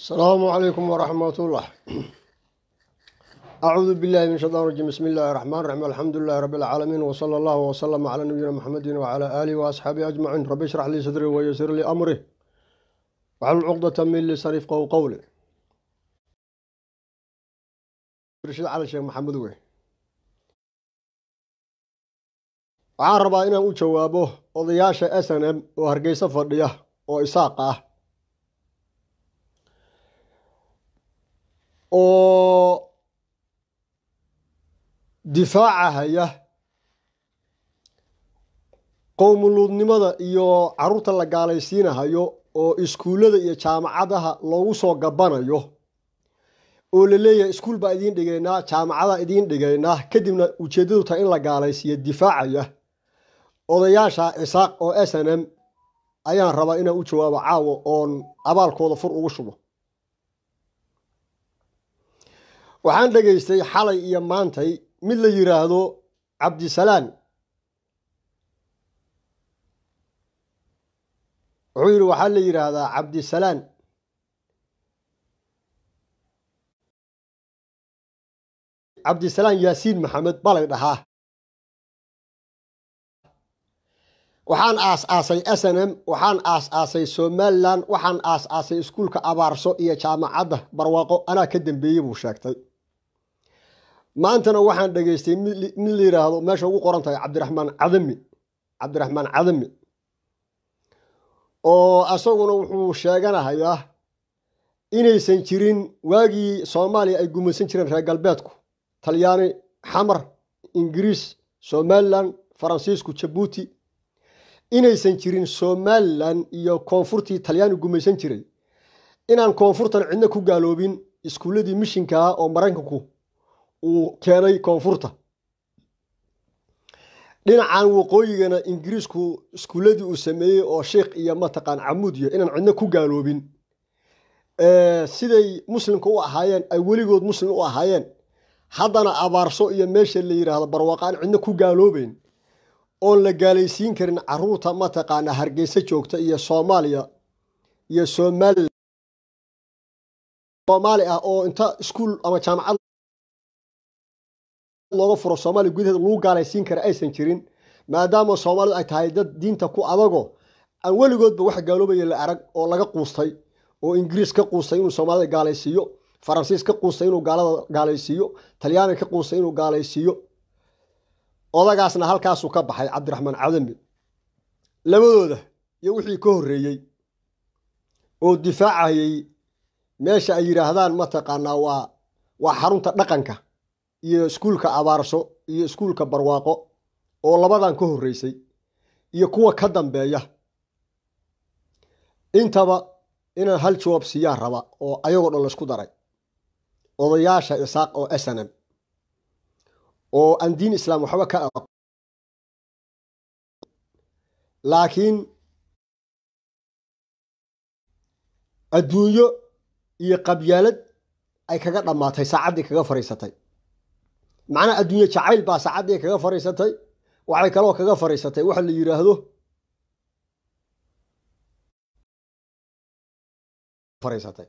السلام عليكم ورحمة الله أعوذ بالله من الشيطان الرجيم بسم الله الرحمن الرحيم الحمد لله رب العالمين وصلى الله وسلم على نبينا محمد وعلى آله وأصحابه أجمعين رب اشرح لي صدري ويسر لي أمري واحلل عقدة من لساني يفقهوا قولي رشيد على الشيخ محمد وي waxaan rabaa inaan u jawaabo odayaasha s n m oo hargeysa fadhiya oo isaaq ah oo difaaca haya qowmuluudnimada iyo caruurta la gaalaysiinahayo oo iskuullada iyo jaamacadaha loogu soo gabanayo oo la leeyahay iskuul baa idiin dhigaynaa jaamacadaa idiin dhigaynaa kadibna ujeeddadu tahay in la gaalaysiiyo difaacaya odayaasha cisaaq oo s n m ayaan rabaa inaan u jawaabo caawo oon abaalkooda fur ugu shubo waxaan dhegaystay xalay iyo maantay mid la yidhaahdo cabdisalaan wuxuu yidhi waxaa la yidhaahdaa cabdisalaan cabdisalaan yaasiin maxamed balay dhahaa waxaan aas-aasay s n m waxaan aas-aasay somalilan waxaan aas-aasay iskuulka abaarso iyo jaamacadda barwaaqo anaa ka dambeeyey buu sheegtay maantana waxaan dhegaystay mid la yidhaahdo meesha ugu qoran tahay cabdiraxmaan cadami cabdiraxmaan cadami oo asaguna wuxuu sheeganahayaa inaysan jirin waagii soomaaliya ay gumaysan jireen reer galbeedku talyaani xamar ingiriis somalilan faransiisku jabuuti inaysan jirin somalilan iyo koonfurtii talyaani gumaysan jiray inaan koonfurtan cidna ku gaaloobin iskuulladii mishinka ah oo maraykanku uu keenay koonfurta dhinacan waqooyigana ingiriisku iskuulladii uu sameeyey oo sheikh iyo mataqaan camuudiya inaan cidna ku gaaloobin siday muslimka u ahaayeen ay weligood muslim u ahaayeen haddana abaarso iyo meesha la yidhaahdo barwaaqo aan cidna ku gaaloobeyn oon la gaalaysiin karin caruurta mataqaana hargeysa joogta iyo soomaaliya iyo somalilan soomaali ah oo inta iskuul ama jaamacad looga furo soomaaliya gudaheeda lagu gaalaysiin kara aysan jirin maadaama soomaalidu ay tahay dad diinta ku adago aan weligoodba wax gaaloobaya la arag oo laga quustay oo ingiriis ka quustay inuu soomaalida gaalaysiiyo faransiis ka quustay inuu gaalada gaalaysiiyo talyaani ka quustay inuu gaalaysiiyo odagaasna halkaasuu ka baxay cabdiraxmaan cadami labadooda iyo wixii ka horreeyey oo difaacayay meesha ay yidhaahdaan mataqaanaa waa waa xarunta dhaqanka iyo iskuulka abaarso iyo iskuulka barwaaqo oo labadan ka horreysay iyo kuwa ka dambeeya intaba inaan hal jawaab siiyaan raba oo ayagoo dhan laysku daray odayaasha isaaq oo snm oo aan diin islaam waxba ka aqo laakiin adduunyo iyo qabyaalad ay kaga dhammaatay saacaddii kaga fadhiisatay macnaha adduunye jacayl baa saacaddii kaga fadhiisatay waxay kaloo kaga fadhiisatay waxa la yidhaahdo fadhiisatay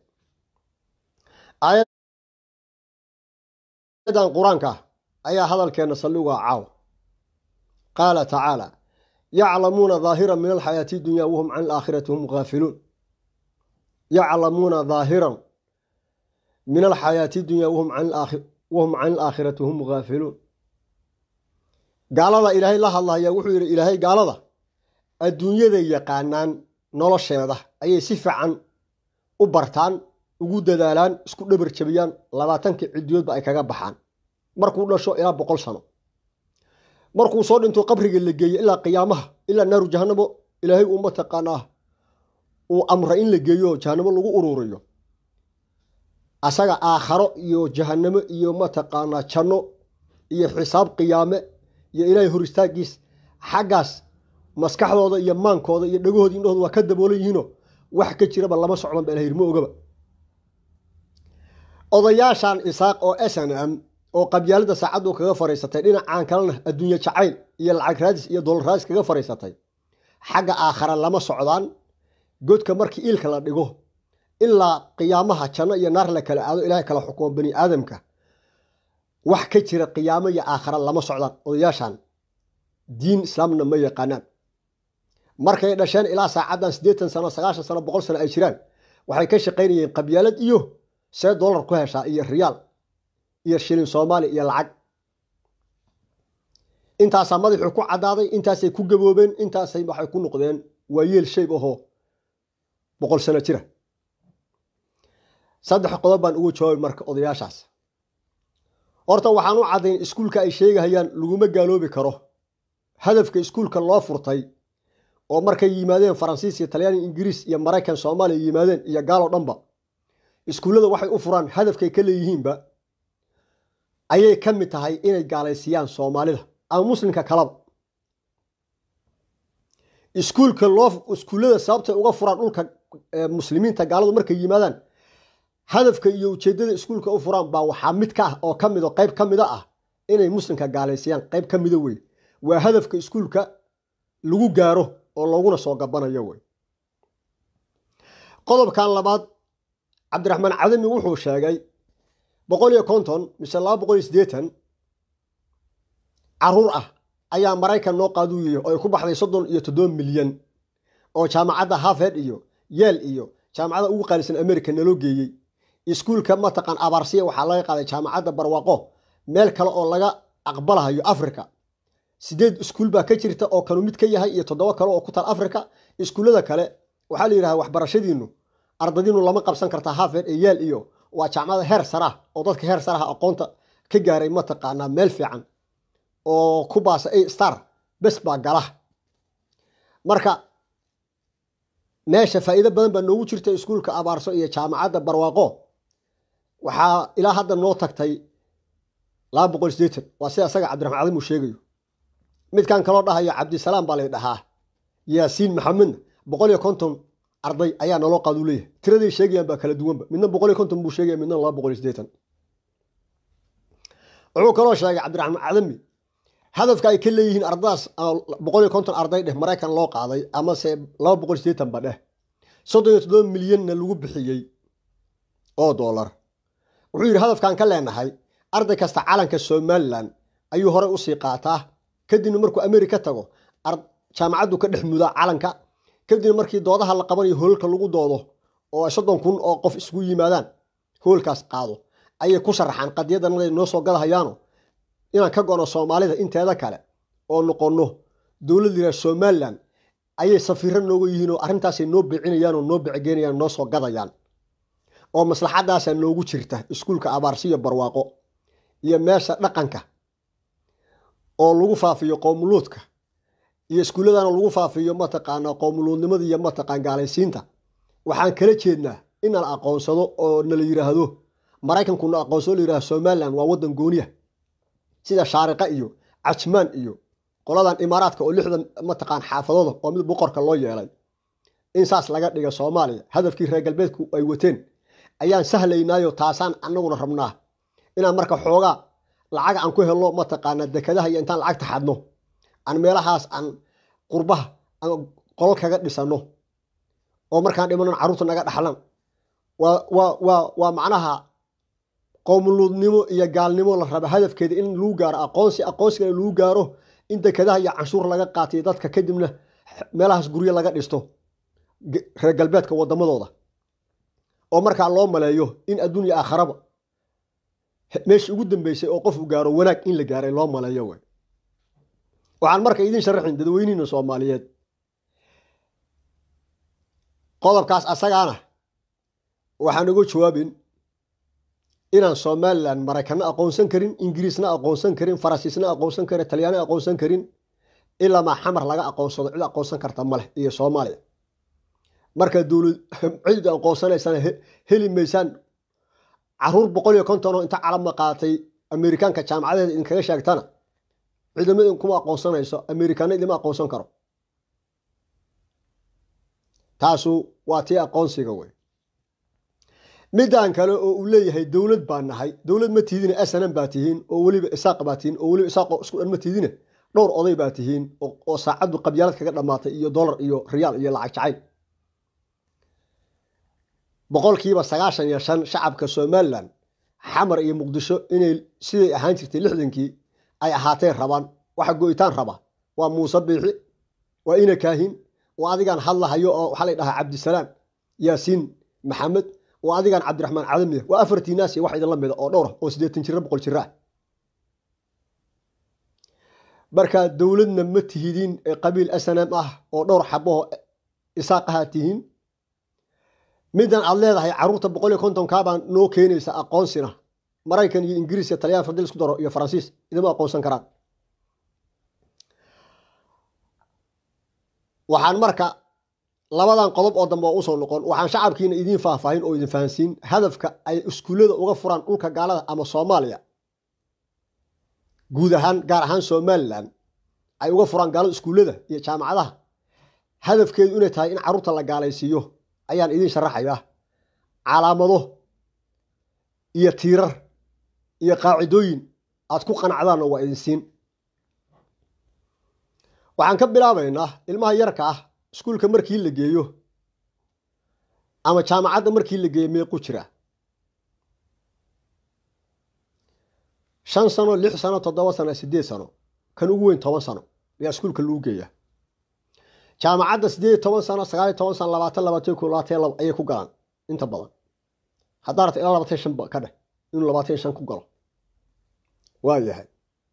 aayadan qur-aanka ah ayaa hadalkeenna saldhigaa caawa qaala tacaala yaclamuuna daahiran min alxayaati dunya wahum can alaakhirati hum gaafiluun yaclamuuna daahiran min alxayaati dunya wahum can alaakhirati hum gaafiluun gaalada ilaahay la hadlaya wuxuu yidhi ilaahay gaalada adduunyaday yaqaanaan nolosheeda ayay si fiican u bartaan ugu dadaalaan isku dhabar jabiyaan labaatankii cidiyoodba ay kaga baxaan markuu dhasho ilaa boqol sano markuu soo dhinto qabriga la geeyo ilaa qiyaamaha ilaa naaru jahanamo ilaahay uu mataqaanaa uu amra in la geeyo jahanamo lagu ururiyo asaga aakharo iyo jahanamo iyo mataqaanaa janno iyo xisaab qiyaame iyo ilaahay hor istaagiis xaggaas maskaxdooda iyo maankooda iyo dhegahooda indhahooda waa ka daboolan yihiino wax ka jiraba lama socdan ba ilahay ma ogaba odayaashan isaaq oo s n m oo qabyaalada saacaddu kaga fadhiisatay dhinacaan kalena adduunye jacayl iyo lacag raadis iyo dolar raadis kaga fadhiisatay xagga aakhara lama socdaan godka markii iilka la dhigo ilaa qiyaamaha janno iyo naar la kala aado ilaahay kala xukumo bani aadamka wax ka jira qiyaamo iyo aakhara lama socdaan odayaashan diin islaamna ma yaqaanaan markay dhasheen ilaa saacaddan siddeetan sano sagaashan sano boqol sano ay jiraan waxay ka shaqaynayeen qabyaalad iyo see dollar ku heshaa iyo riyaal iyo shilin soomaali iyo lacag intaasaa madaxuu ku caddaaday intaasay ku gaboobeen intaasay waxay ku noqdeen waa yeel shayb ahoo boqol sano jira saddex qodob baan ugu jawaabay marka odayaashaas horta waxaan u caddayn iskuulka ay sheegahayaan laguma gaaloobi karo hadafka iskuulka loo furtay oo markay yimaadeen faransiis iyo talyaani ingiriis iyo maraykan soomaaliya yimaadeen iyo gaaloo dhanba iskuullada waxay u furaan hadafkay ka leeyihiinba ayay ka mid tahay inay gaalaysiiyaan soomaalida ama muslimka kalaba iskuulka loo iskuullada sababtay uga furaan dhulka muslimiinta gaaladu markay yimaadaan hadafka iyo ujeeddada iskuulka u furaan baa waxaa mid ka ah oo ka mid oo qayb ka mida ah inay muslimka gaalaysiiyaan qayb ka mida wey waa hadafka iskuulka lagu gaaro oo looguna soo gabanayo wey qodobkan labaad cabdiraxmaan cadami wuxuu sheegay boqol iyo konton mise laba boqol iyo siddeetan caruur ah ayaa maraykan noo qaaduuyay oo ay ku baxday soddon iyo toddoba milyan oo jaamacadda harvard iyo yeel iyo jaamacadda ugu qaalisan america naloo geeyey iskuulka mataqaan abaarsiya waxaa laga qaaday jaamacadda barwaaqo meel kale oo laga aqbalahayo africa sideed iskuul baa ka jirta oo kanu mid ka yahay iyo toddoba kale oo ku taal africa iskuullada kale waxaa la yidhaha waxbarashadiinu ardadiinu lama qabsan kartaa harvard ee yeel iyo waa jaamacada heer sarah oo dadka heer saraha aqoonta ka gaaray mataqaanaa meel fiican oo ku baasa a star bes baa gala marka meesha faa'iido badan baa noogu jirta iskuulka abaarso iyo jaamacadda barwaaqo waxaa ilaa hadda noo tagtay laba boqol sideetan waa sida asaga cabdiraxmaan cadim uu sheegayo midkan kaloo dhahayo cabdisalaam baa lay dhahaa yaasiin maxamedna boqol iyo konton arday ayaa naloo qaaduu leeyahay tiraday sheegayaan baa kala duwanba midna boqol iyo konton buu sheegaya midna laba boqol iyo sideetan wuxuu kaloo sheegay cabdiraxmaan cadami hadafka ay ka leeyihiin ardadaas boqol iyo konton arday dheh maraykan loo qaaday amase laba boqol sideetan ba dheh soddon iyo toddoba milyanna lagu bixiyey oo doolar wuxuu yidhi hadafkan ka leenahay arday kasta calanka somalilan ayuu horey usii qaataa kadibna markuu america tago jaamacaddu ka dhex mudaa calanka kadibna markii doodaha la qabanayo hoolka lagu doodo oo ay soddon kun oo qof isugu yimaadaan hoolkaas qaado ayay ku sharaxaan qadiyadanaday noo soo gadahayaano inaan ka gono soomaalida inteeda kale oo noqonno dowlad yidhaha somalilan ayay safiiro nooga yihiin oo arrintaasay noo beecinayaan oo noo becegeynayaan noo soo gadayaan oo maslaxadaasaa noogu jirta iskuulka abaarsiyo barwaaqo iyo meesha dhaqanka oo lagu faafiyo qowmuluudka iyo iskuulladana lagu faafiyo mataqaana qowmuluudnimada iyo mataqaan gaalaysiinta waxaan kala jeednaa in nala aqoonsado oo nala yidhaahdo maraykanku na aqoonsado la yidhahdo somalilan waa waddan gooniya sida shaariqa iyo cajmaan iyo qoladan imaaraadka oo lixdan mataqaan xaafadooda oo mid boqorka loo yeelay in saas laga dhiga soomaaliya hadafkii reer galbeedku ay wateen ayaan sahlaynaayo taasaan anaguna rabnaa inaan marka xoogaa lacag aan ku helno mataqaana dekadaha iyo intaan lacagta xadno aan meelahaas aan qurbaha aan qolol kaga dhisano oo markaan dhimanon carruurta naga dhaxlan waa macnaha qowmuluudnimo iyo gaalnimo la raba hadafkeeda in lagu gaaro aqoonsi aqoonsigana lagu gaaro in dekadaha iyo canshuur laga qaatiyo dadka kadibna meelahaas guryo laga dhisto reer galbeedka wadamadooda oo markaa loo maleeyo in adduunya aakharaba meeshii ugu dambeysay oo qofu gaaro wanaag in la gaaray loo maleeyo wey waxaan marka idin sharaxin dadweynihiina soomaaliyeed qodobkaas asagaana waxaan uga jawaabin inaan somalilan maraykana aqoonsan karin ingiriisna aqoonsan karin faransiisna aqoonsan karin talyaana aqoonsan karin ilaamaa xamar laga aqoonsado cid aqoonsan karta maleh iyo soomaaliya marka dowlad cid aqoonsanaysana heli maysaan caruur boqol iyo konton oo inta calama qaatay amerikaanka jaamacadeeda idinkaga sheegtana ciidamada idinkuma aqoonsanayso amerikaana idima aqoonsan karo taasu waa tii aqoonsiga wey midaan kale oo uu leeyahay dowlad baa nahay dowlad ma tiidine asanan baa tihiin oo weliba isaaq baa tihiin oo weliba isaaqoo isku dhan ma tiidine dhowr oday baa tihiin oo saacaddu qabyaalad kaga dhammaatay iyo dolar iyo riyaal iyo lacag jacayl boqolkiiba sagaashan iyo shan shacabka somalilan xamar iyo muqdisho inay siday ahaan jirtay lixdankii ay ahaateen rabaan waxa go-itaan raba waa muuse biixi waa ina kaahin waa adigaan hadlahayo oo waxaa la dhahaa cabdisalaam yaasiin maxamed waa adigaan cabdiraxmaan cadamiya waa afartii naas iyo wax idinla mida oo dhowra oo siddeetan jira boqol jira ah marka dowladna ma tihidiin ee qabiil snm ah oo dhowr xabaho isaaqahaa tihiin midan aad leedahay caruurta boqol iyo kontonkaabaan noo keenaysa aqoonsina maraykan iyo ingiriis iyo taliyaan fadil isku daro iyo faransiis idama aqoonsan karaan waxaan marka labadan qodob oo dambe oo usoo noqon waxaan shacabkiina idiin faahfaahin oo idin fahansiin hadafka ay iskuullada uga furaan dhulka gaalada ama soomaaliya guud ahaan gaar ahaan somalilan ay uga furaan gaalada iskuullada iyo jaamacadaha hadafkeedu inay tahay in carruurta la gaalaysiiyo ayaan idiin sharaxayaa calaamado iyo tiirar iyo qaacidooyin aad ku qanacdaanna waa idin siin waxaan ka bilaabaynaa ilmaha yarka ah iskuulka markii la geeyo ama jaamacadda markii la geeyo meequ jira shan sano lix sano toddoba sano siddeed sano kan ugu weyn toban sano ayaa iskuulka lagu geeyaa jaamacadda siddeed iyo toban sano sagaal iyo toban sano labaatan labaatan ko labaatan laba ayay ku galaan inta badan haddaa rabta ilaa labaatan shan ka dheh inuu labaatan shan ku galo waa yahay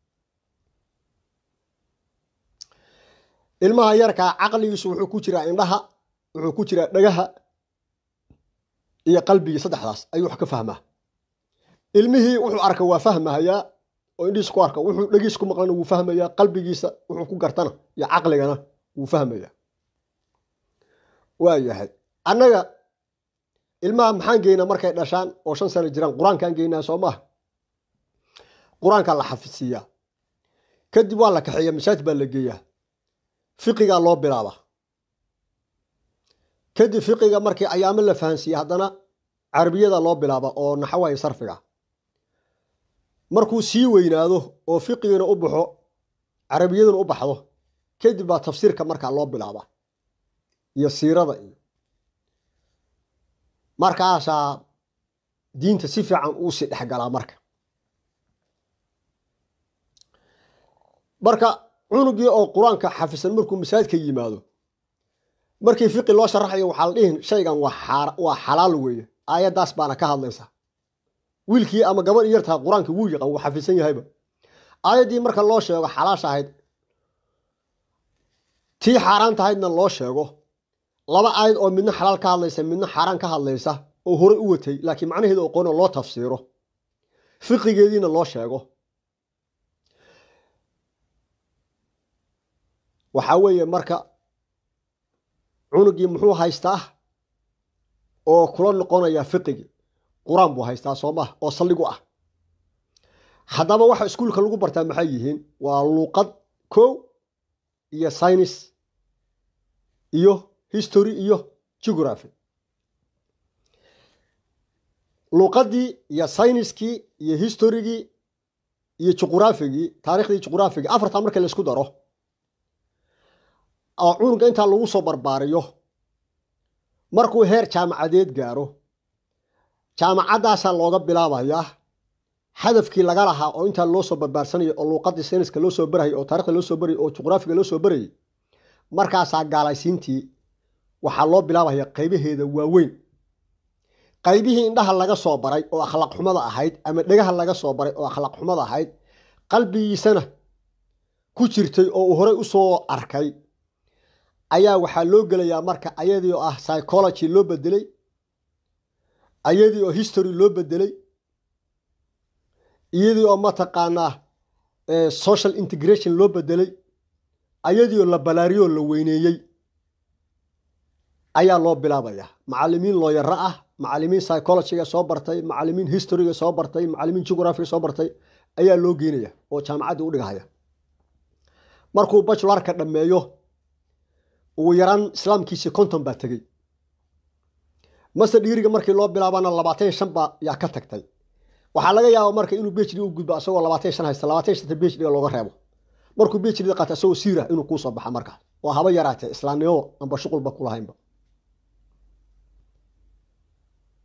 ilmaha yarkaa caqligiisu wuxuu ku jiraa indhaha wuxuu ku jiraa dhagaha iyo qalbigii saddexdaas ayuu wax ka fahmaa ilmihii wuxuu arka waa fahmahayaa oo indhihiis ku arka wuxuu dhegiis ku maqlana wuu fahmayaa qalbigiisa wuxuu ku gartana iyo caqligana wuu fahmayaa waa yahay annaga ilmaha maxaan geynaa markay dhashaan oo shan sano jiraan qur-aankaan geynaa soo maaha qur-aankaa la xafidsiiyaa kadib waa la kaxeeya masaajid baa la geeyaa fiqigaa loo bilaaba kadib fiqiga markii ayaamo la fahansiiya haddana carabiyada loo bilaaba oo naxawaya sarfiga markuu sii weynaado oo fiqigina u baxo carabiyaduna u baxdo kadib baa tafsiirka markaa loo bilaaba iyo siirada iyo markaasaa diinta si fiican uu sii dhexgalaa marka marka cunugii oo qur-aanka xafisan markuu masaajidka yimaado markii fiqi loo sharaxayo waxaa la dhihin shaygan waa xalaal weeye aayaddaas baana ka hadlaysa wiilkii ama gabadh yartaha qur-aanka wuu yaqaan wuu xafisan yahayba aayaddii marka loo sheego xalaasha ahayd tii xaaraan tahaydna loo sheego laba aayad oo midna xalaal ka hadlaysa midna xaaraan ka hadlaysa oo horey u watay laakiin macnaheeda aqoonoo loo tafsiiro fiqigeediina loo sheego waxaa weeye marka cunugii muxuu haystaa oo kula noqonayaa fiqigii qur-aan buu haystaa soo maha oo saldhig u ah haddaba waxa iskuulka lagu bartaa maxay yihiin waa luuqad kow iyo synis iyo history iyo geography luuqaddii iyo syniskii iyo historygii iyo juquraafigii taarikhdii juquraafigii afartaa marka laysku daro oo cunuga intaa lagu soo barbaariyo markuu heer jaamacadeed gaaro jaamacaddaasaa looga bilaabayaa hadafkii laga lahaa oo intaa loo soo barbaarsanayo oo luuqadii sayniska loo soo barayay oo taarikhda loo soo barayay oo juqraafiga loo soo barayay markaasaa gaalaysiintii waxaa loo bilaabaya qaybaheeda waaweyn qaybihii indhaha laga soo baray oo akhlaaq xumada ahayd ama dhegaha laga soo baray oo akhlaaq xumada ahayd qalbigiisana ku jirtay oo uu horey usoo arkay ayaa waxaa loo gelayaa marka ayadii oo ah psychology loo bedelay ayadii oo history loo bedelay iyadii oo mataqaanaa social integration loo bedelay ayadii oo la balaariyoo la weyneeyey ayaa loo bilaabayaa macalimiin looyaro ah macalimiin psychologyga soo bartay macalimiin historyga soo bartay macalimiin geographiga soo bartay ayaa loo geynaya oo jaamacaddii u dhigahaya markuu bajularka dhammeeyo ugu yaraan islaamkiisii konton baa tegey mase dhiiriga markii loo bilaabana labaatan shan baa yaa ka tagtay waxaa laga yaaba marka inuu bhd u gudbo asagoo labaatan shan haysta labaatan shanta bhdga looga reebo markuu bhd qaata asagoo siira inuu kuu soo baxa markaas oo haba yaraatee islaamnimo amba shuqulba kulahaynba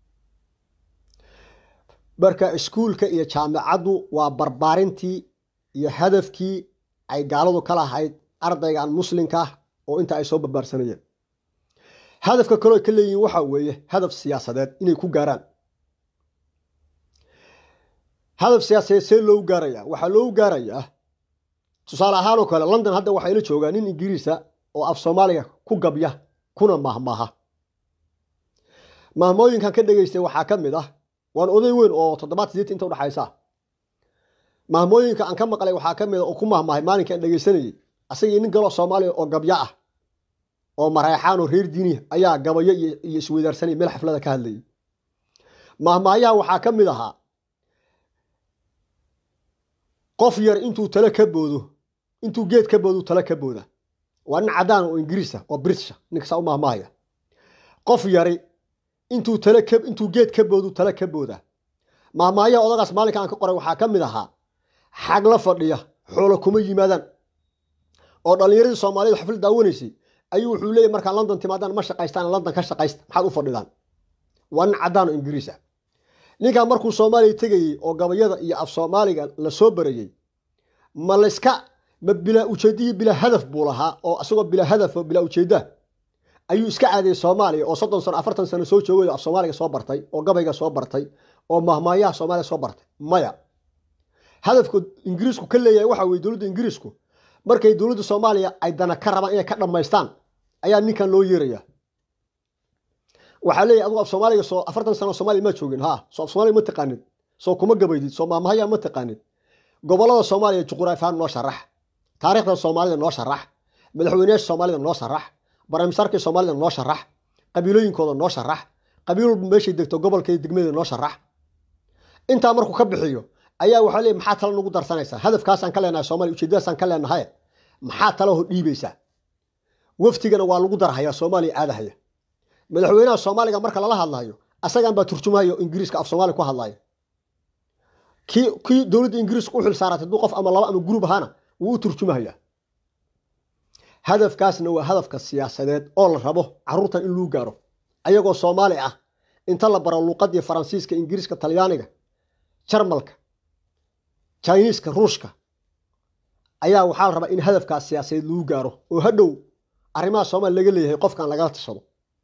marka iskuulka iyo jaamicaddu waa barbaarintii iyo hadafkii ay gaaladu ka lahayd ardaygan muslimka ah oo inta ay soo barbaarsanayeen hadafka kaleo ka leeyihiin waxaa weeye hadaf siyaasadeed inay ku gaaraan hadaf siyaasadeed see loogu gaarayaa waxaa loogu gaarayaa tusaale ahaan oo kale london hadda waxaa ila joogaa nin ingiriisa oo af soomaaliga ku gabya kuna mahmaha mahmooyinkan ka dhegaystay waxaa ka mid ah waan oday weyn oo toddobaad sideet inta udhexaysa mahmooyinka aan ka maqlay waxaa ka mid a oo ku mahmahay maalinka aan dhegaysanayey asagii nin galoo soomaaliya oo gabyo ah oo mareexaan oo reer diiniya ayaa gabayo iyo isweydaarsanay meel xaflada ka hadlayay mahmaayaha waxaa ka mid ahaa qof yar intuu tale ka boodo intuu geed ka boodu tale ka booda waa nin caddaan oo ingiriisa oo britisha ninkasaa u mahmaahaya qof yari intuu tale ka intuu geed ka boodu tale ka booda mahmaayaha odagaas maalinka aan ka qoray waxaa ka mid ahaa xag la fadhiya xoolo kuma yimaadaan oo dhallinyaradii soomaaliyed xaflad daawanaysay ayuu wuxuu leeyahy markaa london timaadaan ma shaqaystaan london ka shaqaysta maxaad u fadhidaan waa nin caddaan oo ingiriis ah ninkan markuu soomaaliya tegayey oo gabayada iyo af soomaaliga la soo barayey ma layska ma bilaa ujeedaiyo bilaa hadaf buu lahaa oo isagoo bilaa hadaf oo bilaa ujeedda ayuu iska caadiyey soomaaliya oo soddon sano afartan sano soo joogay oo af soomaaliga soo bartay oo gabayga soo bartay oo mahmaayaha soomaaliya soo bartay maya hadafku ingiriisku ka leeyahay waxa weye dowladda ingiriisku markay dowladda soomaaliya ay dana ka rabaan inay ka dhammaystaan ayaa ninkan loo yeeraya waxaa leeyahy adugu af soomaaliga soo afartan sano soomaaliya ma joogin ha soo af soomaaliga ma taqaanid soo kuma gabaydid soo maamahaya ma taqaanid gobollada soomaaliya juquraafihaan noo sharax taariikhda soomaalida noo sharax madaxweyneyaasha soomaalida noo sharax baramisaarkii soomaalida noo sharax qabiilooyinkooda noo sharax qabiil walba meeshay degto gobolkay degmada noo sharax intaa markuu ka bixiyo ayaa waxaa leey maxaa tala nagu darsanaysaa hadafkaasaan ka leenahay soomaliya ujeedadaasaan ka leenahay maxaa talaho dhiibaysaa waftigana waa lagu darhayaa soomaaliya aadahaya madaxweynaha soomaaliga marka lala hadlayo asagan baa turjumahayo ingiriiska af soomaaliya ku hadlaya kii kii dowladda ingiriiska u xil saaratay hadduu qof ama laba ama gurub ahaana wuu u turjumahayaa hadafkaasna waa hadafka siyaasadeed oo la rabo carruurtan in lagu gaaro ayagoo soomaali ah inta la baro luuqadii faransiiska ingiriiska talyaaniga jarmalka jiniiska ruushka ayaa waxaa la rabaa in hadafkaas siyaasadeed lagu gaaro oo hadhow arrimaha soomaaliya laga leeyahay qofkan lagala tashado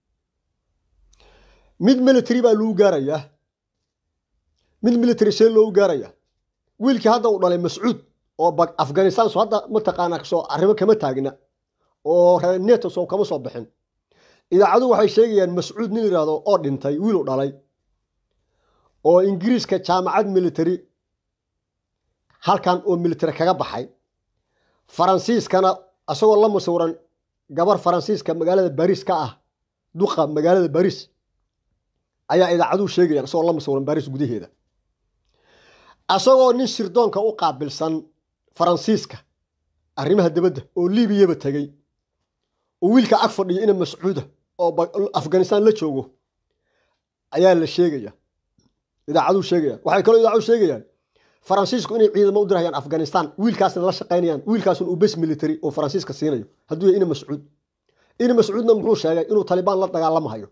mid military baa lagu gaarayaa mid military see loogu gaarayaa wiilkii hadda uu dhalay mascuud oo afghanistan soo hadda mataqaanaa soo arrimo kama taagna oo reer neto soo kama soo bixin idaacadu waxay sheegayaan mascuud nin yidhaahdo oo dhintay wiilu dhalay oo ingiriiska jaamacad military halkan oo military kaga baxay faransiiskana isagoo la musawiran gabar faransiiska magaalada bariis ka ah duqa magaalada bariis ayaa idaacaduhu sheegayaan isagoo la musawiran bariis gudaheeda isagoo nin shirdoonka u qaabilsan faransiiska arrimaha dibadda oo liibiyaba tegey oo wiilka ag fadhiyo ina mascuuda oo afghanistan la joogo ayaa la sheegaya idaacaduhu sheegayaan waxay kaloo idaacadu sheegayaan faransiisku inay ciidamo u dirayaan afghanistan wiilkaasna la shaqaynayaan wiilkaasun uu bes military oo faransiiska siinayo hadduu yahay ina mascuud ina mascuudna muxuu sheegay inuu talibaan la dagaalamahayo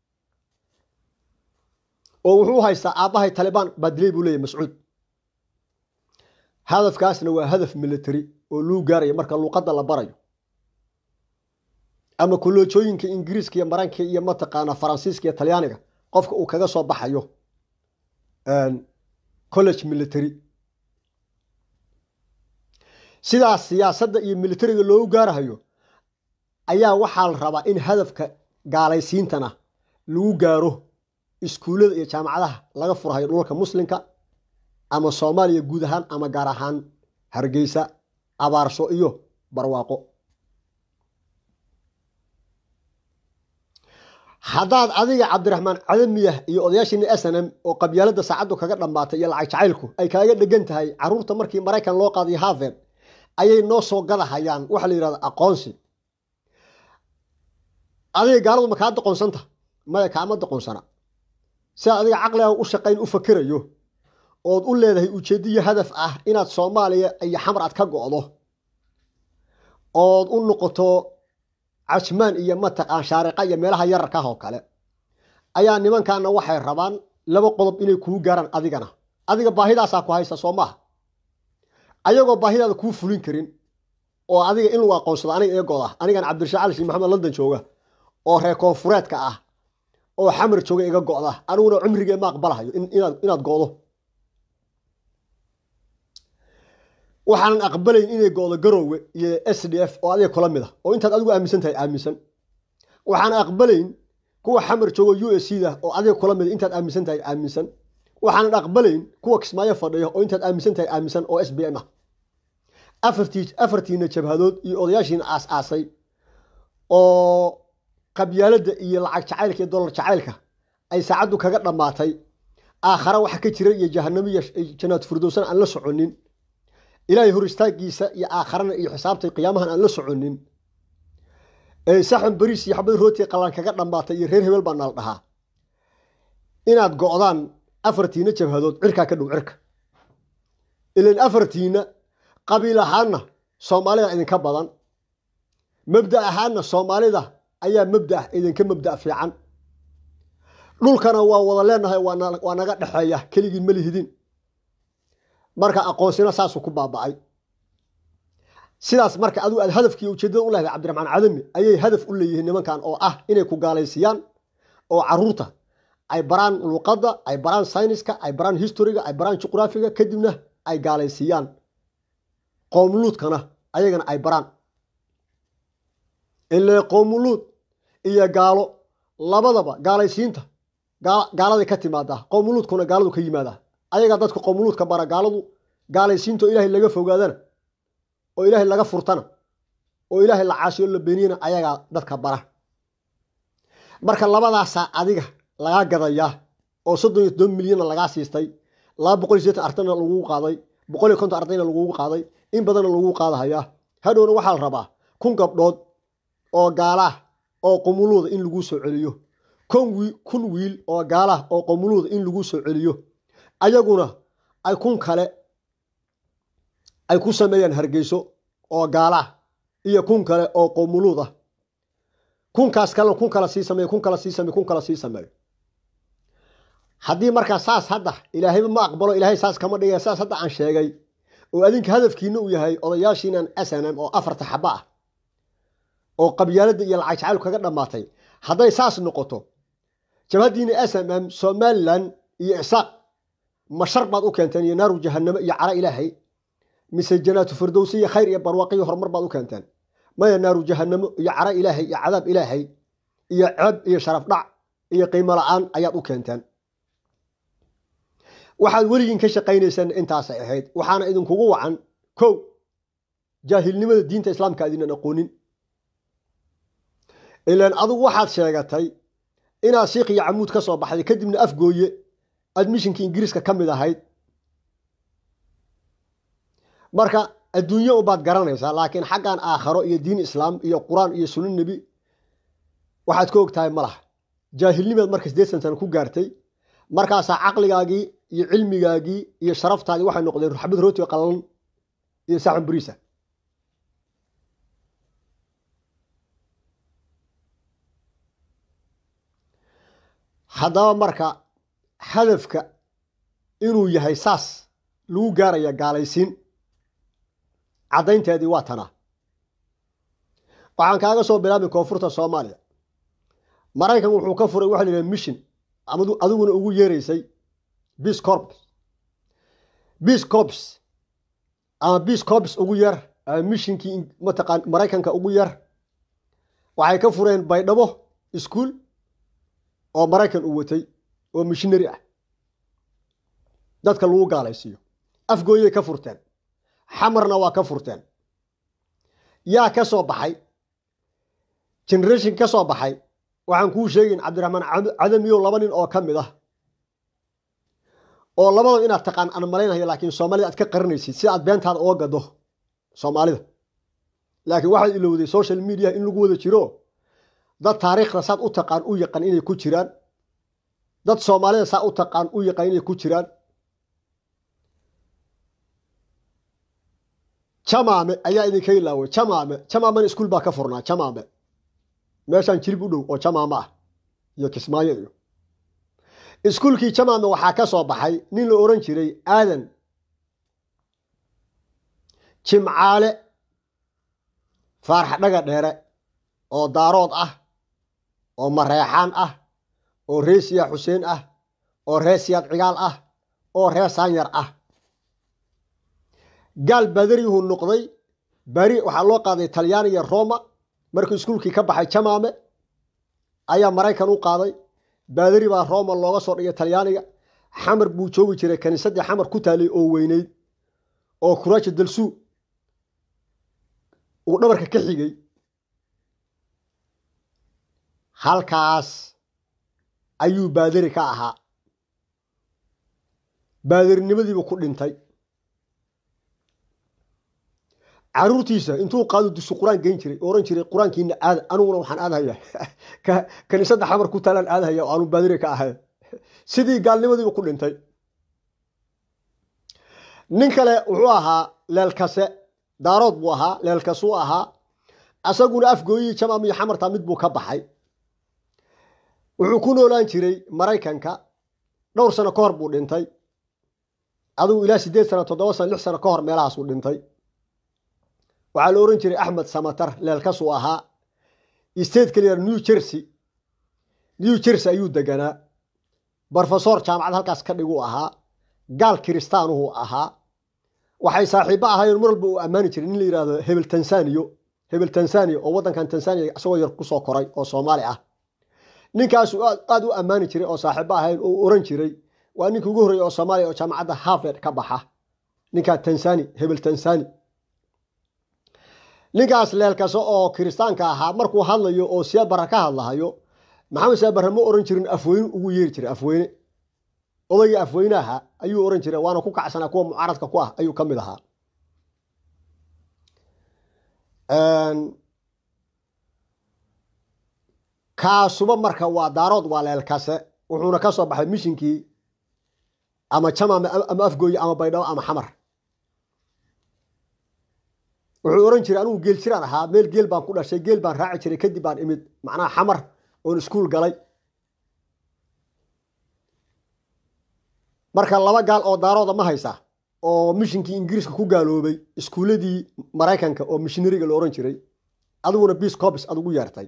oo wuxuu haystaa aabbahay talibaan baa dilay buu leeyahy mascuud hadafkaasna waa hadaf military oo luu gaaraya marka luuqadda la barayo ama koloojooyinka ingiriiska iyo maranka iyo mataqaana faransiiska iyo talyaaniga qofka uu kaga soo baxayo college military sidaas siyaasadda iyo militariga loogu gaarahayo ayaa waxaa la rabaa in hadafka gaalaysiintana lagu gaaro iskuullada iyo jaamacadaha laga furhayo dhulka muslimka ama soomaaliya guud ahaan ama gaar ahaan hargeysa abaarsho iyo barwaaqo haddaad adiga cabdiraxmaan cadamiyah iyo odayaashiina s n m oo qabyaalada saacaddu kaga dhammaatay iyo lacag jacaylku ay kaaga dhegan tahay carruurta markii maraykan loo qaadiyo harvard ayay noo soo gadahayaan waxa la yidhahda aqoonsi adiga gaaladu ma kaa doqonsanta maya kaama doqonsana sidaad adiga caqliga u shaqayn u fakerayo ood u leedahay ujeediyo hadaf ah inaad soomaaliya iyo xamar aad ka go'do ood u noqoto cajmaan iyo mataqaan shaariqa iyo meelaha yararka ah oo kale ayaa nimankaana waxay rabaan laba qodob inay kuu gaaraan adigana adiga baahidaasaa ku haysta soo maaha ayagoo baahidaada kuu fulin karin oo adiga in lagu aqoonsado aniga eegooda anigan cabdirashaaq cali shiin maxamed london jooga oo reer koonfureedka ah oo xamar jooga iga go'da aniguna cumrigee ma aqbalahayo inaad go'do waxaanan aqbalayn inay go'do garoowe iyo s d f oo adiga kula mid ah oo intaad adigu aaminsan tahay aaminsan waxaan aqbalayn kuwa xamar joogo u s c da oo adiga kula mid intaad aaminsan tahay aaminsan waxaanan aqbalayn kuwa kismaayo fadhiya oo intaad aaminsan tahay aaminsan oo s b m ah afartii afartiina jabhadood iyo odayaashiina aas-aasay oo qabyaaladda iyo lacag jacaylka iyo dollar jacaylka ay saacaddu kaga dhammaatay aakhara waxa ka jira iyo jahanamo iyo janaad firdowsana aan la soconin ilaahay hor istaagiisa iyo aakharana iyo xisaabtay qiyaamahan aan la soconin saxan bariis iyo xabad rooti qalaan kaga dhammaatay iyo reer hebel baa nala dhahaa inaad go'daan afartiina jabhadood cirkaa ka dhow cirka ilan afartiina qabiil ahaanna soomaalida idinka badan mabda ahaanna soomaalida ayaa mabda idinka mabda fiican dhulkana waa wada leenahay waa naga dhexeeya keligii ma lihidin marka aqoonsina saasuu ku baaba'ay sidaas marka adigu aad hadafkii ujeeddada u leedahay cabdiraxmaan cadami ayay hadaf u leeyihiin nimankan oo ah inay ku gaalaysiyaan oo caruurta ay baraan luuqadda ay baraan sayniska ay baraan historiga ay baraan juqraafiga kadibna ay gaalaysiiyaan qoomuluudkana ayagana ay baraan ilaa qoomuluud iyo gaalo labadaba gaalaysiinta gaaladay ka timaadaa qoomuluudkuna gaaladu ka yimaadaa ayagaa dadka qoomuluudka bara gaaladu gaalaysiinta oo ilaahay laga fogaadana oo ilaahay laga furtana oo ilaahay la caasiyo la beeniyana ayagaa dadka bara marka labadaasaa adiga lagaa gadayaa oo soddon iyo todoba milyanna lagaa siistay laba boqol iyo sideetan ardayna lagugu qaaday boqol iyo konton ardayna lagugu qaaday in badanna lagugu qaadahayaa hadhowna waxaa la rabaa kun gabdhood oo gaalaah oo qomuluuda in laguu soo celiyo kun wiil oo gaalaah oo qomuluuda in laguu soo celiyo ayaguna ay kun kale ay ku sameeyaan hargeyso oo gaalaah iyo kun kale oo qomuluud ah kunkaas kalena kun kala sii sameeyo kun kala sii sameeyo kun kala sii sameeyo haddii markaa saas hadda ilaahayba ma aqbalo ilaahay saas kama dhigaya saas hadda aan sheegay oo adinka hadafkiina uu yahay odayaashiinan s n m oo afarta xaba ah oo qabyaaladda iyo lacag jacayl kaga dhammaatay hadday saas noqoto jabhaddiina s m m somalilan iyo isaaq ma shar baad u keenteen iyo naaru jahanamo iyo cara ilaahay mise janaatu firdowsi iyo khayr iyo barwaaqi iyo horumar baad u keenteen maya naaru jahanamo iyo cara ilaahay iyo cadaab ilaahay iyo ceeb iyo sharaf dhac iyo qiimo la-aan ayaad u keenteen waxaad weligiin ka shaqaynaysaan intaasay ahayd waxaana idinkugu wacan kow jaahilnimada diinta islaamka adinan aqoonin ilaan adugu waxaad sheegatay inaad shiikh iyo camuud ka soo baxday kadibna afgooye admishinka ingiriiska ka mid ahayd marka adduunyo ubaad garanaysaa laakiin xaggan aakharo iyo diin islaam iyo qur-aan iyo sunno nebi waxaad ka og tahay ma laha jaahilnimaad marka siddeetan sana ku gaartay markaasaa caqligaagii iyo cilmigaagii iyo sharaftaadii waxay noqdeen ruxbad rooti qallalan iyo saxan bariisa haddaba marka hadafka inuu yahay saas lagu gaaraya gaalaysiin caddaynteedii waa tanaa waxaan kaaga soo bilaabay koonfurta soomaaliya maraykan wuxuu ka furay waxa la yidhaha mission adiguna ugu yeeraysay bis corps bis corps ama bis corps ugu yar ama mishinkii mataqaan maraykanka ugu yar waxay ka fureen baydhabo iskuol oo maraykan uu watay oo mishinari ah dadka lagu gaalaysiiyo afgooyay ka furteen xamarna waa ka furteen yaa ka soo baxay generation ka soo baxay waxaan kuu sheegayn cabdiraxmaan cadamiyow laba nin oo ka mid ah oo labada inaad taqaan aan malaynayo laakiin soomaalida aad ka qarinaysid si aad beentaada oga gado soomaalida laakiin waxaad ilowday social media in lagu wada jiro dad taariikhda saad u taqaan u yaqaan inay ku jiraan dad soomaalida saa u taqaan u yaqaan inay ku jiraan jamaame ayaa idinka ilaaway jamaame jamaamena iskuul baa ka furnaa jamaame meeshaan jirib u dhow oo jamaame ah iyo kismaayo iyo iskuulkii jamaame waxaa ka soo baxay nin la ohan jiray aadan jimcaale faarx dhaga dheere oo daarood ah oo mareexaan ah oo ree siyaa xuseen ah oo ree siyaad cigaal ah oo ree saanyar ah gaal badariyuhu noqday bari waxaa loo qaaday talyaaniya roma markuu iskuulkii ka baxay jamaame ayaa maraykan u qaaday baadari baa roma looga soo dhigay talyaaniga xamar buu joogi jiray kaniisaddii xamar ku taalay oo weyneyd oo kuraaja dalsuu uu dhabarka ka xigay halkaas ayuu baadari ka ahaa baadarinimadiibuu ku dhintay caruurtiisa intuu qaado dusu qur-aan geyn jiray oran jiray qur-aankiina aada aniguna waxaan aadahaya kaniisadda xamar ku taalaan aadahaya oo aanu baadiri ka ahay sidii gaalnimadiibu ku dhintay nin kale wuxuu ahaa leelkase daarood buu ahaa leelkasuu ahaa asaguna afgooyihii jamaam iyo xamarta mid buu ka baxay wuxuu ku noolaan jiray maraykanka dhowr sano ka hor buu dhintay adigu ilaa siddeed sano toddoba sano lix sano ka hor meelahaasuu dhintay waxaa la ohan jiray axmed samatar leelkasuu ahaa state kaliya new jersey new jersey ayuu deganaa brofesor jaamacad halkaas ka dhiguu ahaa gaal kiristaanuhu ahaa waxay saaxiibo ahaayeen mar walba uu ammaani jiray nin la yihahdo hebel tanzaniyo hebel tanzaniya oo waddankan tanzaniya isagoo yar kusoo koray oo soomaali ah ninkaasu aada u ammaani jiray oo saaxiibo ahayn oo oran jiray waa ninkii ugu horreeyey oo soomaaliya oo jaamacadda harvard ka baxa ninkaa tanzani hebel tanzani ninkaas leelkase oo kiristaanka ahaa markuu hadlayo oo siyaabara ka hadlahayo maxamed siyaabare ma oran jirin afweyne ugu yeeri jiray afweyne odaygii afweynaha ayuu oran jiray waana ku kacsanaa kuwa mucaaradka ku ah ayuu ka mid ahaa kaasuba marka waa daarood waa leelkase wuxuuna ka soo baxay mishinkii ama jamaame ama afgooye ama baydhabo ama xamar wuxuu oran jiray anigu geel jiraan ahaa meel geel baan ku dhashay geel baan raaci jiray kadib baan imid macnaha xamar oon iskuul galay marka laba gaal oo daarooda ma haysa oo mishinkii ingiriiska ku gaaloobay iskuuladii maraykanka oo mishinariga la oran jiray adiguna biis cobis aad ugu yeertay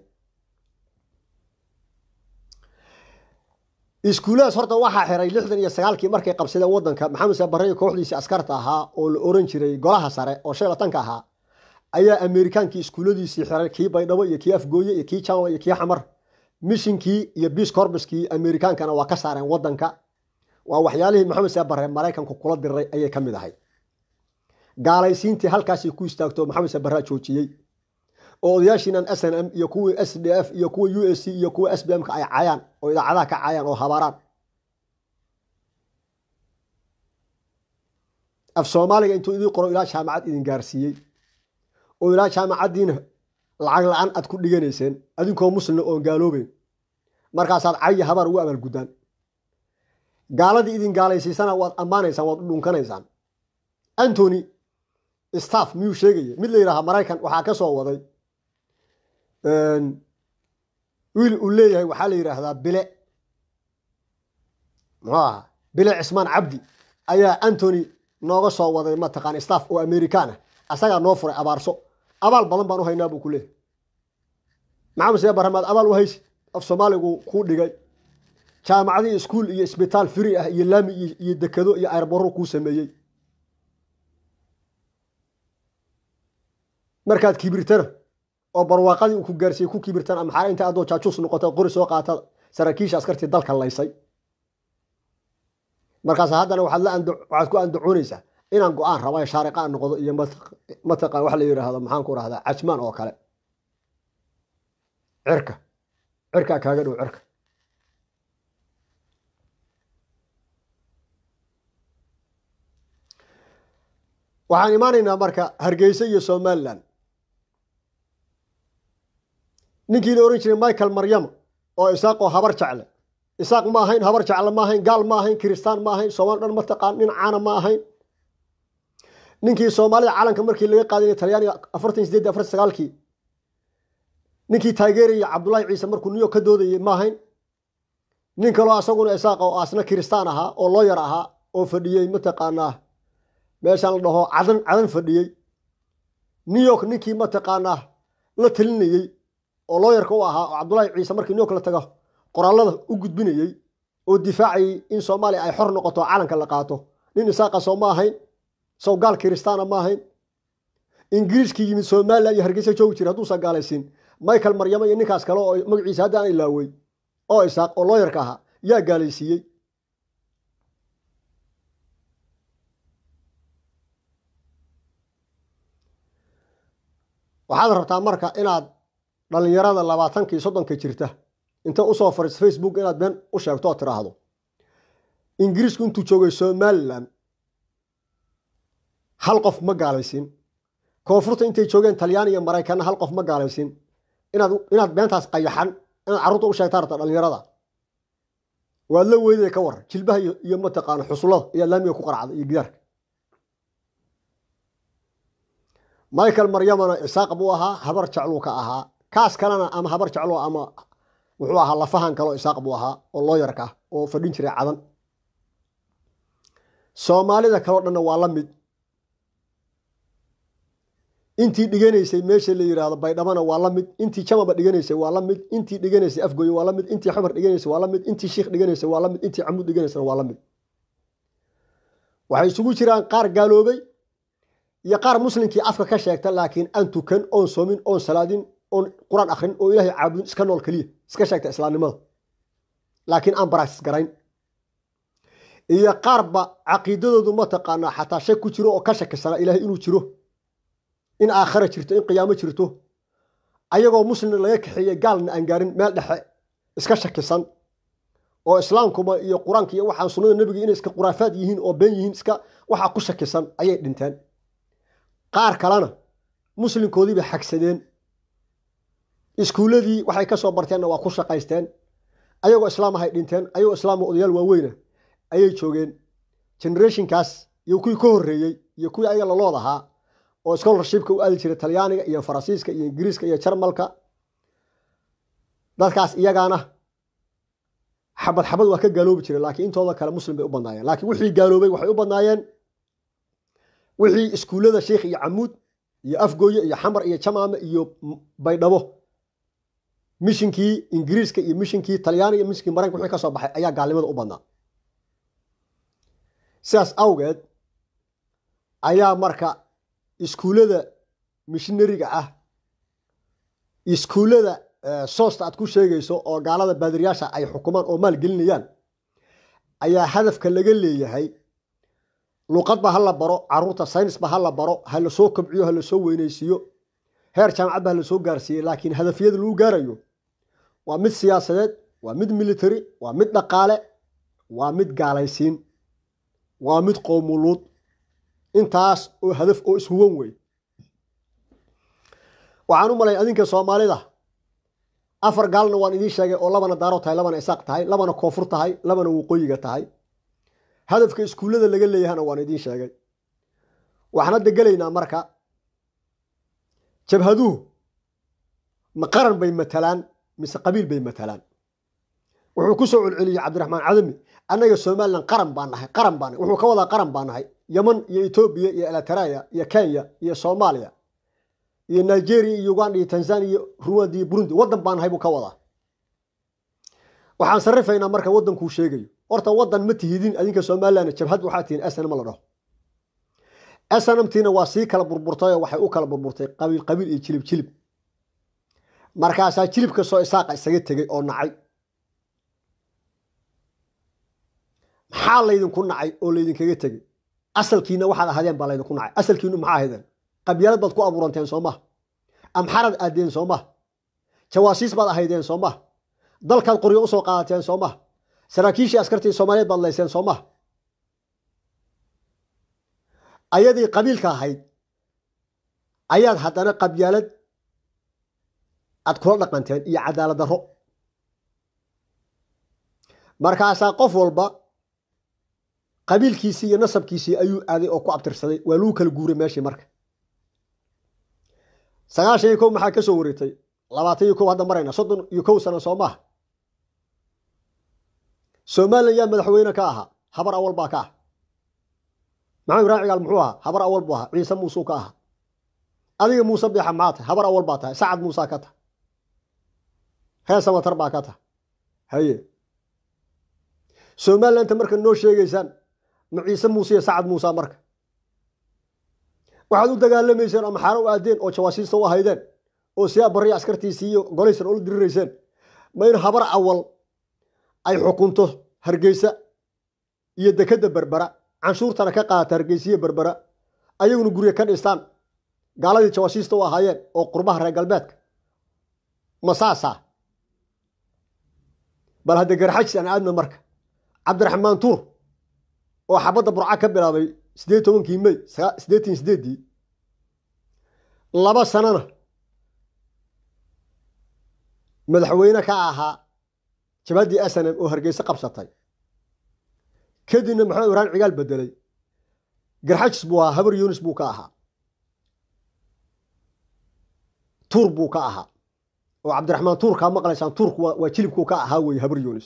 iskuulladaas horta waxaa xiray lixdan iyo sagaalkii markay qabsadeen waddanka maxamed sabarre kooxdiisii askarta ahaa oo la oran jiray golaha sare oo shan latanka ahaa ayaa amerikaankii iskuulladiisii xiray kii baydhabo iyo kii afgooye iyo kii jama iyo kii xamar mishinkii iyo biis corbuskii amerikaankana waa ka saareen waddanka waa waxyaalihii maxamed sabarre maraykanku kula diray ayay ka mid ahay gaalaysiintii halkaasay ku istaagto maxamed sabarraa joojiyey oo odayaashiinan s n m iyo kuwii s d f iyo kuwa u s c iyo kuwa s b m ka ay cayaan oo idaacadaha ka cayaan oo habaaraan af soomaaliga intuu idii qoro ilaa jaamacad idin gaarsiiyey oo ilaa jaamacaddiina lacag la-aan aad ku dhiganayseen adinkoo muslina oon gaaloobeyn markaasaad caya habaar ugu abaalguddaan gaaladii idin gaalaysiisana waad ammaanaysaan waad u dhunkanaysaan antony staff miyuu sheegaya mid la yidhaaha maraykan waxaa ka soo waday wiil uu leeyahay waxaa la yidhaahdaa bile muxuu ahaa bile cismaan cabdi ayaa antony nooga soo waday mataqaan staff oo amerikaan ah asagaa noo furay abaarso abaal badan baan u haynaa buu ku leeyahy maxamed see baramaad abaal u haysi af soomaaligu kuu dhigay jaamacadii iskuol iyo isbitaal firi ah iyo laami iyo dekado iyo ayrborro kuu sameeyey markaad kibirtana oo barwaaqadii uu ku gaarsiiyey ku kibirtana maxaa inta adoo jaajuus noqota qori soo qaata saraakiisha askartii dalka laysay markaas haddana waxaad la waxaad ku andacoonaysaa inaan go-aan raba shaariqaan noqdo iyo mataqan wax la yidhaahdo maxaan ku rahdaa cajmaan oo kale cirka cirkaa kaaga dhow cirka waxaan imaanaynaa marka hargeysa iyo somalilan ninkii la ohan jiray michael maryama oo isaaqoo habar jecle isaaq ma ahayn habar jecle ma ahayn gaal ma ahayn kiristaan ma ahayn soomali dhan ma taqaan nin caana ma ahayn ninkii soomaalida calanka markii laga qaaday talyaaniga afartan sideed afartan sagaalkii ninkii taageerayay cabdullaahi ciise markuu new york ka doodayay ma ahayn nin kaloo asaguna isaaqa oo asna kiristaan ahaa oo looyar ahaa oo fadhiyey mataqaanaa meeshaan la dhaho cadan cadan fadhiyey new york ninkii mataqaanaa la talinayey oo looyarka u ahaa oo cabdullaahi ciise markii new york la tago qoraallada u gudbinayey oo difaacayey in soomaaliya ay xor noqoto calanka la qaato nin isaaqa soo ma ahayn sow gaal kiristaana ma ahayn ingiriiskii yimid somalilan iyo hargeysa joogi jira hadduusan gaalaysiin michael maryamo iyo ninkaas kale oo magaciisa hadda aan ilaawey oo isaaq oo looyarka ahaa yaa gaalaysiiyey waxaad rabtaa marka inaad dhallinyarada labaatankii soddonka jirta inta usoo fariis facebook inaad been u sheegto oo tiraahdo ingiriisku intuu joogay somalilan hal qof ma gaalaysiin koonfurta intay joogeen talyaani iyo maraykanna hal qof ma gaalaysiin inaad inaad beentaas qayaxan inaad carruurta u sheegtaa rabta dhallinyarada waad la weyday ka war jilbaha iyo mataqaana xusullada iyo laamiga ku qaracda iyo gidaarka michael maryamana isaaq buu ahaa habar jecluu ka ahaa kaas kalena ama habar jeclo ama wuxuu ahaa lafahan kaleo isaaq buu ahaa oo looyarka ah oo fadhin jiray cadan soomaalida kaleo dhanna waa la mid intii dhiganaysay meesha la yidhaahdo baydhabana waa la mid intii jamaba dhiganaysay waa la mid intii dhiganaysay afgoye waa la mid intii xamar dhiganaysay waa la mid intii shiikh dhiganaysay waa la mid intii camuud dhiganaysana waa la mid waxay isugu jiraan qaar gaaloobay iyo qaar muslimkii afka ka sheegta laakiin aan tukan oon soomin oon salaadin oon qur-aan akrin oo ilaahay caabudin iska nool keliya iska sheegta islaamnimada laakiin aan baraktis garayn iyo qaarba caqiidadoodu mataqaanaa xataa shak ku jiro oo ka shakisana ilaahay inuu jiro in aakhara jirto in qiyaamo jirto ayagoo muslimna laga kaxeeyey gaalna aan gaarin meel dhexe iska shakisan oo islaamkuma iyo qur-aanka iyo waxaan sunnada nebiga inay iska quraafaad yihiin oo been yihiin iska waxaa ku shakisan ayay dhinteen qaar kalena muslimkoodii bay xagsadeen iskuulladii waxay ka soo barteenna waa ku shaqaysteen ayagoo islaam ahay dhinteen ayagoo islaama odayaal waaweyna ayay joogeen generationkaas iyo kuwii ka horreeyey iyo kuwii ayaga lalood ahaa oo scholarshipka u aadi jiray talyaaniga iyo faransiiska iyo ingiriiska iyo jarmalka dadkaas iyagaana xabad xabad waa ka gaaloobi jiray laakiin intooda kale muslim bay u badnaayeen laakiin wixii gaaloobay waxay u badnaayeen wixii iskuullada sheikh iyo camuud iyo afgooye iyo xamar iyo jamaame iyo baydhabo mishinkii ingiriiska iyo mishinkii talyaaniga iyo mishinkii maraykanka wixii ka soo baxay ayaa gaalnimada u badnaa sidaas awgeed ayaa marka iskuullada mishinariga ah iskuullada soosta aad ku sheegayso oo gaalada baadiriyaasha ay xukumaan oo maal gelinayaan ayaa hadafka laga leeyahay luuqadba ha la baro caruurta saynisba ha la baro ha la soo kobciyo ha la soo weynaysiiyo heer jaamacadba ha la soo gaarsiiyey laakiin hadafyada lagu gaarayo waa mid siyaasadeed waa mid military waa mid dhaqaale waa mid gaalaysiin waa mid qoomuluud intaas oo hadaf oo ishuwan wey waxaan u malay adinka soomaalida afar gaalna waan idiin sheegay oo labana daaro tahay labana isaaq tahay labana koonfur tahay labana waqooyiga tahay hadafka iskuullada laga leeyahana waan idiin sheegay waxaan hadda gelaynaa marka jabhaduhu ma qaran bay matalaan mise qabiil bay matalaan wuxuu ku soo celceliyey cabdiraxmaan cadami annaga somalilan qaran baa nahay qaran baa nahay wuxuu ka wadaa qaran baa nahay yeman iyo etoobiya iyo elataraya iyo kenya iyo soomaaliya iyo nigeria iyo uganda iyo tanzania iyo ruwanda iyo burundi waddan baa nahay buu ka wadaa waxaan sarrifaynaa marka waddankuu sheegayo horta waddan ma tihidin adinka somalilan jabhad waxaa tihiin snm la dhaho snmtiina waa sii kala burburtayoo waxay u kala burburtay qabiil qabiil iyo jilib jilib markaasaa jilibka soo isaaqa isaga tegey oo nacay maxaa laydinku nacay oo laydinkaga tegey asalkiina waxaad ahaadeen baa laydinku nacay asalkiinu maxaa ahaydeen qabyaalad baad ku abuuranteen soo maha amxarad aadeen soo maha jawaasiis baad ahaydeen soo maha dalkaad qoryo usoo qaadateen soo maha saraakiishii askartii soomaaliyeed baad layseen soo maha ayadii qabiilka ahayd ayaad haddana qabyaalad aad kula dhaqanteen iyo cadaalad darro markaasaa qof walba qabiilkiisii iyo nasabkiisii ayuu aaday oo ku abtirsaday waa lagu kala guuray meeshii marka sagaashan iyo kow maxaa ka soo wareegtay labaatan iyo kow hadda marayna soddon iyo kow sano soo maaha somalilan yaa madaxweyne ka ahaa habar awal baa ka ah maxamed ibrahim cigaal muxuu ahaa habar awal buu ahaa ciise muusuu ka ahaa adiga muuse biixa maxaa tahay habar awal baa tahay sacad muusaa ka tahay reer samatar baa ka tahay haye somalilanta marka noo sheegaysaan ma ciise muuse iyo sacad muusa marka waxaad u dagaalamayseen oo maxaano u aadeen oo jawaasiista u ahaydeen oo siyaa barriya askartiisii iyo golaysan ula dirirayseen ma in habar awal ay xukunto hargeysa iyo dekedda berbera canshuurtana ka qaata hargeysiya berbera ayaguna gurya ka dhistaan gaaladii jawaasiista u ahaayeen oo qurbaha reer galbeedka ma saasaa bal hadda garxajis aan aadna marka cabdiraxmaan tuur oo xabadda burca ka bilaabay siddeed tobankii mey siddeetan sideeddii laba sanana madaxweyne ka ahaa jabaddii asanam oo hargeyse qabsatay kadibna maxamed ibrahim cigaal bedelay garxajis buu ahaa habar yunis buu ka ahaa tuur buu ka ahaa oo cabdiraxmaan tuur kaa maqlaysaan tuurku waa jilibkuu ka ahaa weeye habar yunis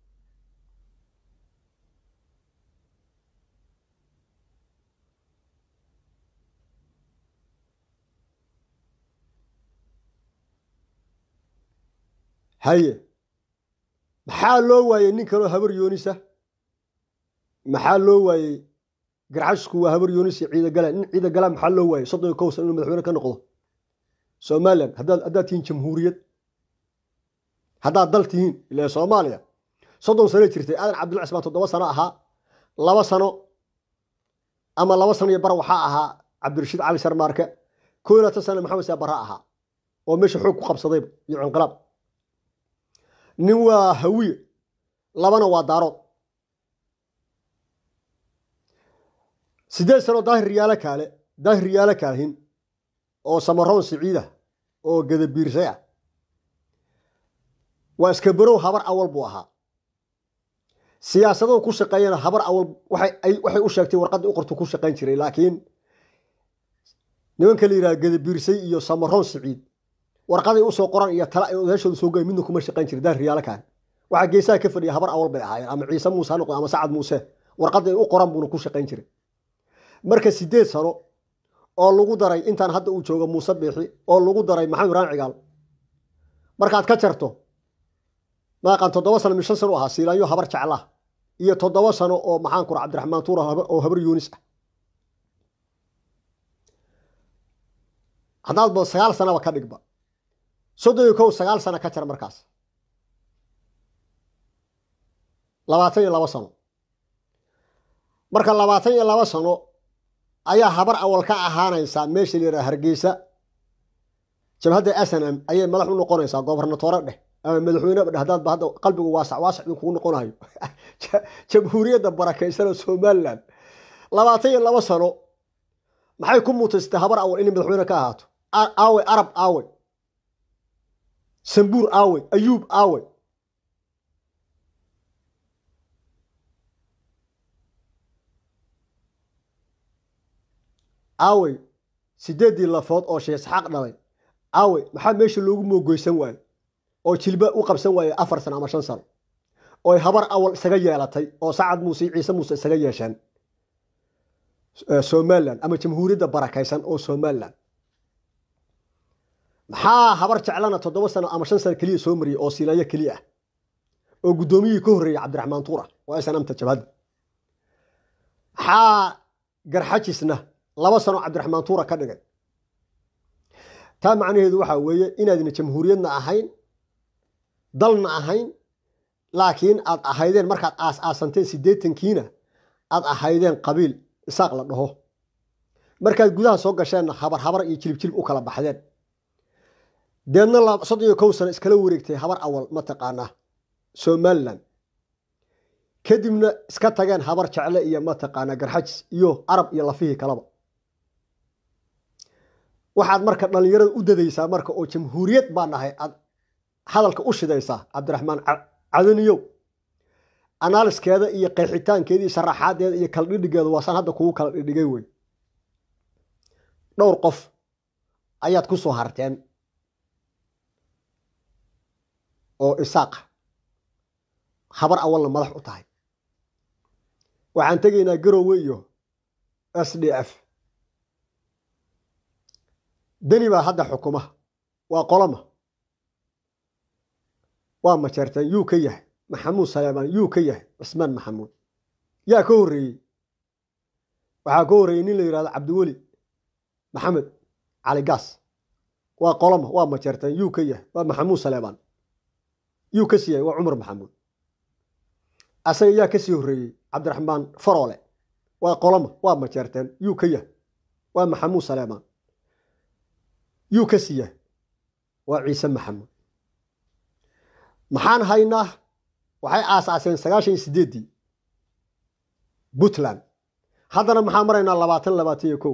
haye maxaa loo waayey nin kaloo habar yoonisa maxaa loo waayey garxajisku waa habar yoonis iyo ciida galaan nin ciida galaan maxaa loo waayey soddon iyo kow san inuu madaxweyne ka noqdo somalilan haddaad haddaad tihiin jamhuuriyad haddaad dal tihiin ila soomaaliya soddon sano jirtay aadan cabdilla cismaan toddoba sano ahaa laba sano ama laba sano iyo bar waxaa ahaa cabdirashiid cali sarmaarke koo iyo labaatan sana maxamed saa barra ahaa oo meesha xoog ku qabsadayba iyo cinqilaab nin waa hawiye labana waa daarood siddeed sano daahir riyaalo kaale daahir riyaalo kaahin oo samaroon siciida oo gadabiirsay ah waa iskabarow habar awal buu ahaa siyaasadahu ku shaqeeyana habar awal waxay u sheegtay warqaddii u qortu ku shaqayn jiray laakiin nimanka la yidhaha gadabiirsay iyo samaroon siciid warqaday usoo qoran iyo tala ay odayaashooda soo goyen midna kuma shaqayn jiray daar riyaalo kaan waxaa geesaha ka fadhiya habar awal bay ahaayeen ama ciise muuse ha noqdo ama sacad muuse warqaday u qoran buuna ku shaqayn jiray marka siddeed sano oo lagu daray intaan hadda uu joogo muuse biixi oo lagu daray maxamed ibrahim cigaal markaad ka jarto maaqan toddoba sano mi shan sano u ahaa siilaanyo habar jeclah iyo toddoba sano oo maxaan kura cabdiraxmaan tuura oo habar yuunis ah haddaad ba sagaal sanaba ka dhigba soddon iyo kow sagaal sano ka jar markaas labaatan iyo labo sano marka labaatan iyo labo sano ayaa habar awal ka ahaanaysaa meesha la yidhaha hargeysa jabhadda snm ayay madax u noqonaysaa gobernatoore dheh ama madaxweyne dheh haddaadba hadda qalbigu waasac waasac idin kugu noqonayo jamhuuriyadda barakaysan oo somalilan labaatan iyo labo sano maxay ku mutaystay habar awal inay madaxweyne ka ahaato aawe arab aawe sambuur aawe ayuub aawe aawey sideeddii lafood oo sheekh isxaaq dhalay aawey maxaa meesha loogu moogoysan waaye oo jilba u qabsan waaye afar sano ama shan sano ooy habar awal isaga yeelatay oo sacad muuse iyo ciise muuse isaga yeesheen somalilan ama jamhuuriyadda barakaysan oo somalilan maxaa habar jeclana toddoba sano ama shan sano keliya soo mariyay oo siilayo keliya ah oo guddoomiyihii ka horreeyey cabdiraxmaan tuura oo snamta jabhadda maxaa garxajisna laba sano cabdiraxmaan tuura ka dhigay taa macnaheedu waxaa weeye inaadna jamhuuriyadna ahayn dalna ahayn laakiin aad ahaydeen markaad aas aasanteen siddeetankiina aad ahaydeen qabiil isaaq la dhaho markaad gudaha soo gasheenna habar habar iyo jilib jilib u kala baxdeen deedna soddon iyo kow sano iskala wareegtay habar awal mataqaanaa somalilan kadibna iska tageen habar jecle iyo mataqaanaa garxajis iyo arab iyo lafihii kalaba waxaad marka dhallinyarada u dadaysaa marka oo jamhuuriyad baa nahay aad hadalka u shidaysaa cabdiraxmaan cadaniyow anaaliskeeda iyo qeexitaankeeda iyo sharaxaadeeda iyo kala dhidhigeeda waasaan hadda kugu kala dhidhigay wey dhowr qof ayaad ku soo harteen oo isaaqa habar awalna madax u tahay waxaan tegaynaa garowe iyo s d f deni baa hadda xukuma waa qoloma waa majeerteen yuu ka yahay maxamuud saleemaan yuu ka yahay cismaan maxamuud yaa ka horreeyey waxaa ka horreeyey nin la yidhahdo cabdiweli maxamed cali gaas waa qoloma waa majeerteen yuu ka yahay waa maxamuud saleebaan yuu ka sii yahay waa cumar maxamuud asaga yaa ka sii horreeyey cabdiraxmaan faroole waa qoloma waa majeerteen yuu ka yahay waa maxamuud saleemaan yuu ka sii yahay waa ciise maxamuud maxaan haynaa waxay aasaaseen sagaashan iyo sideeddii puntland haddana maxaan maraynaa labaatan labaatan iyo kow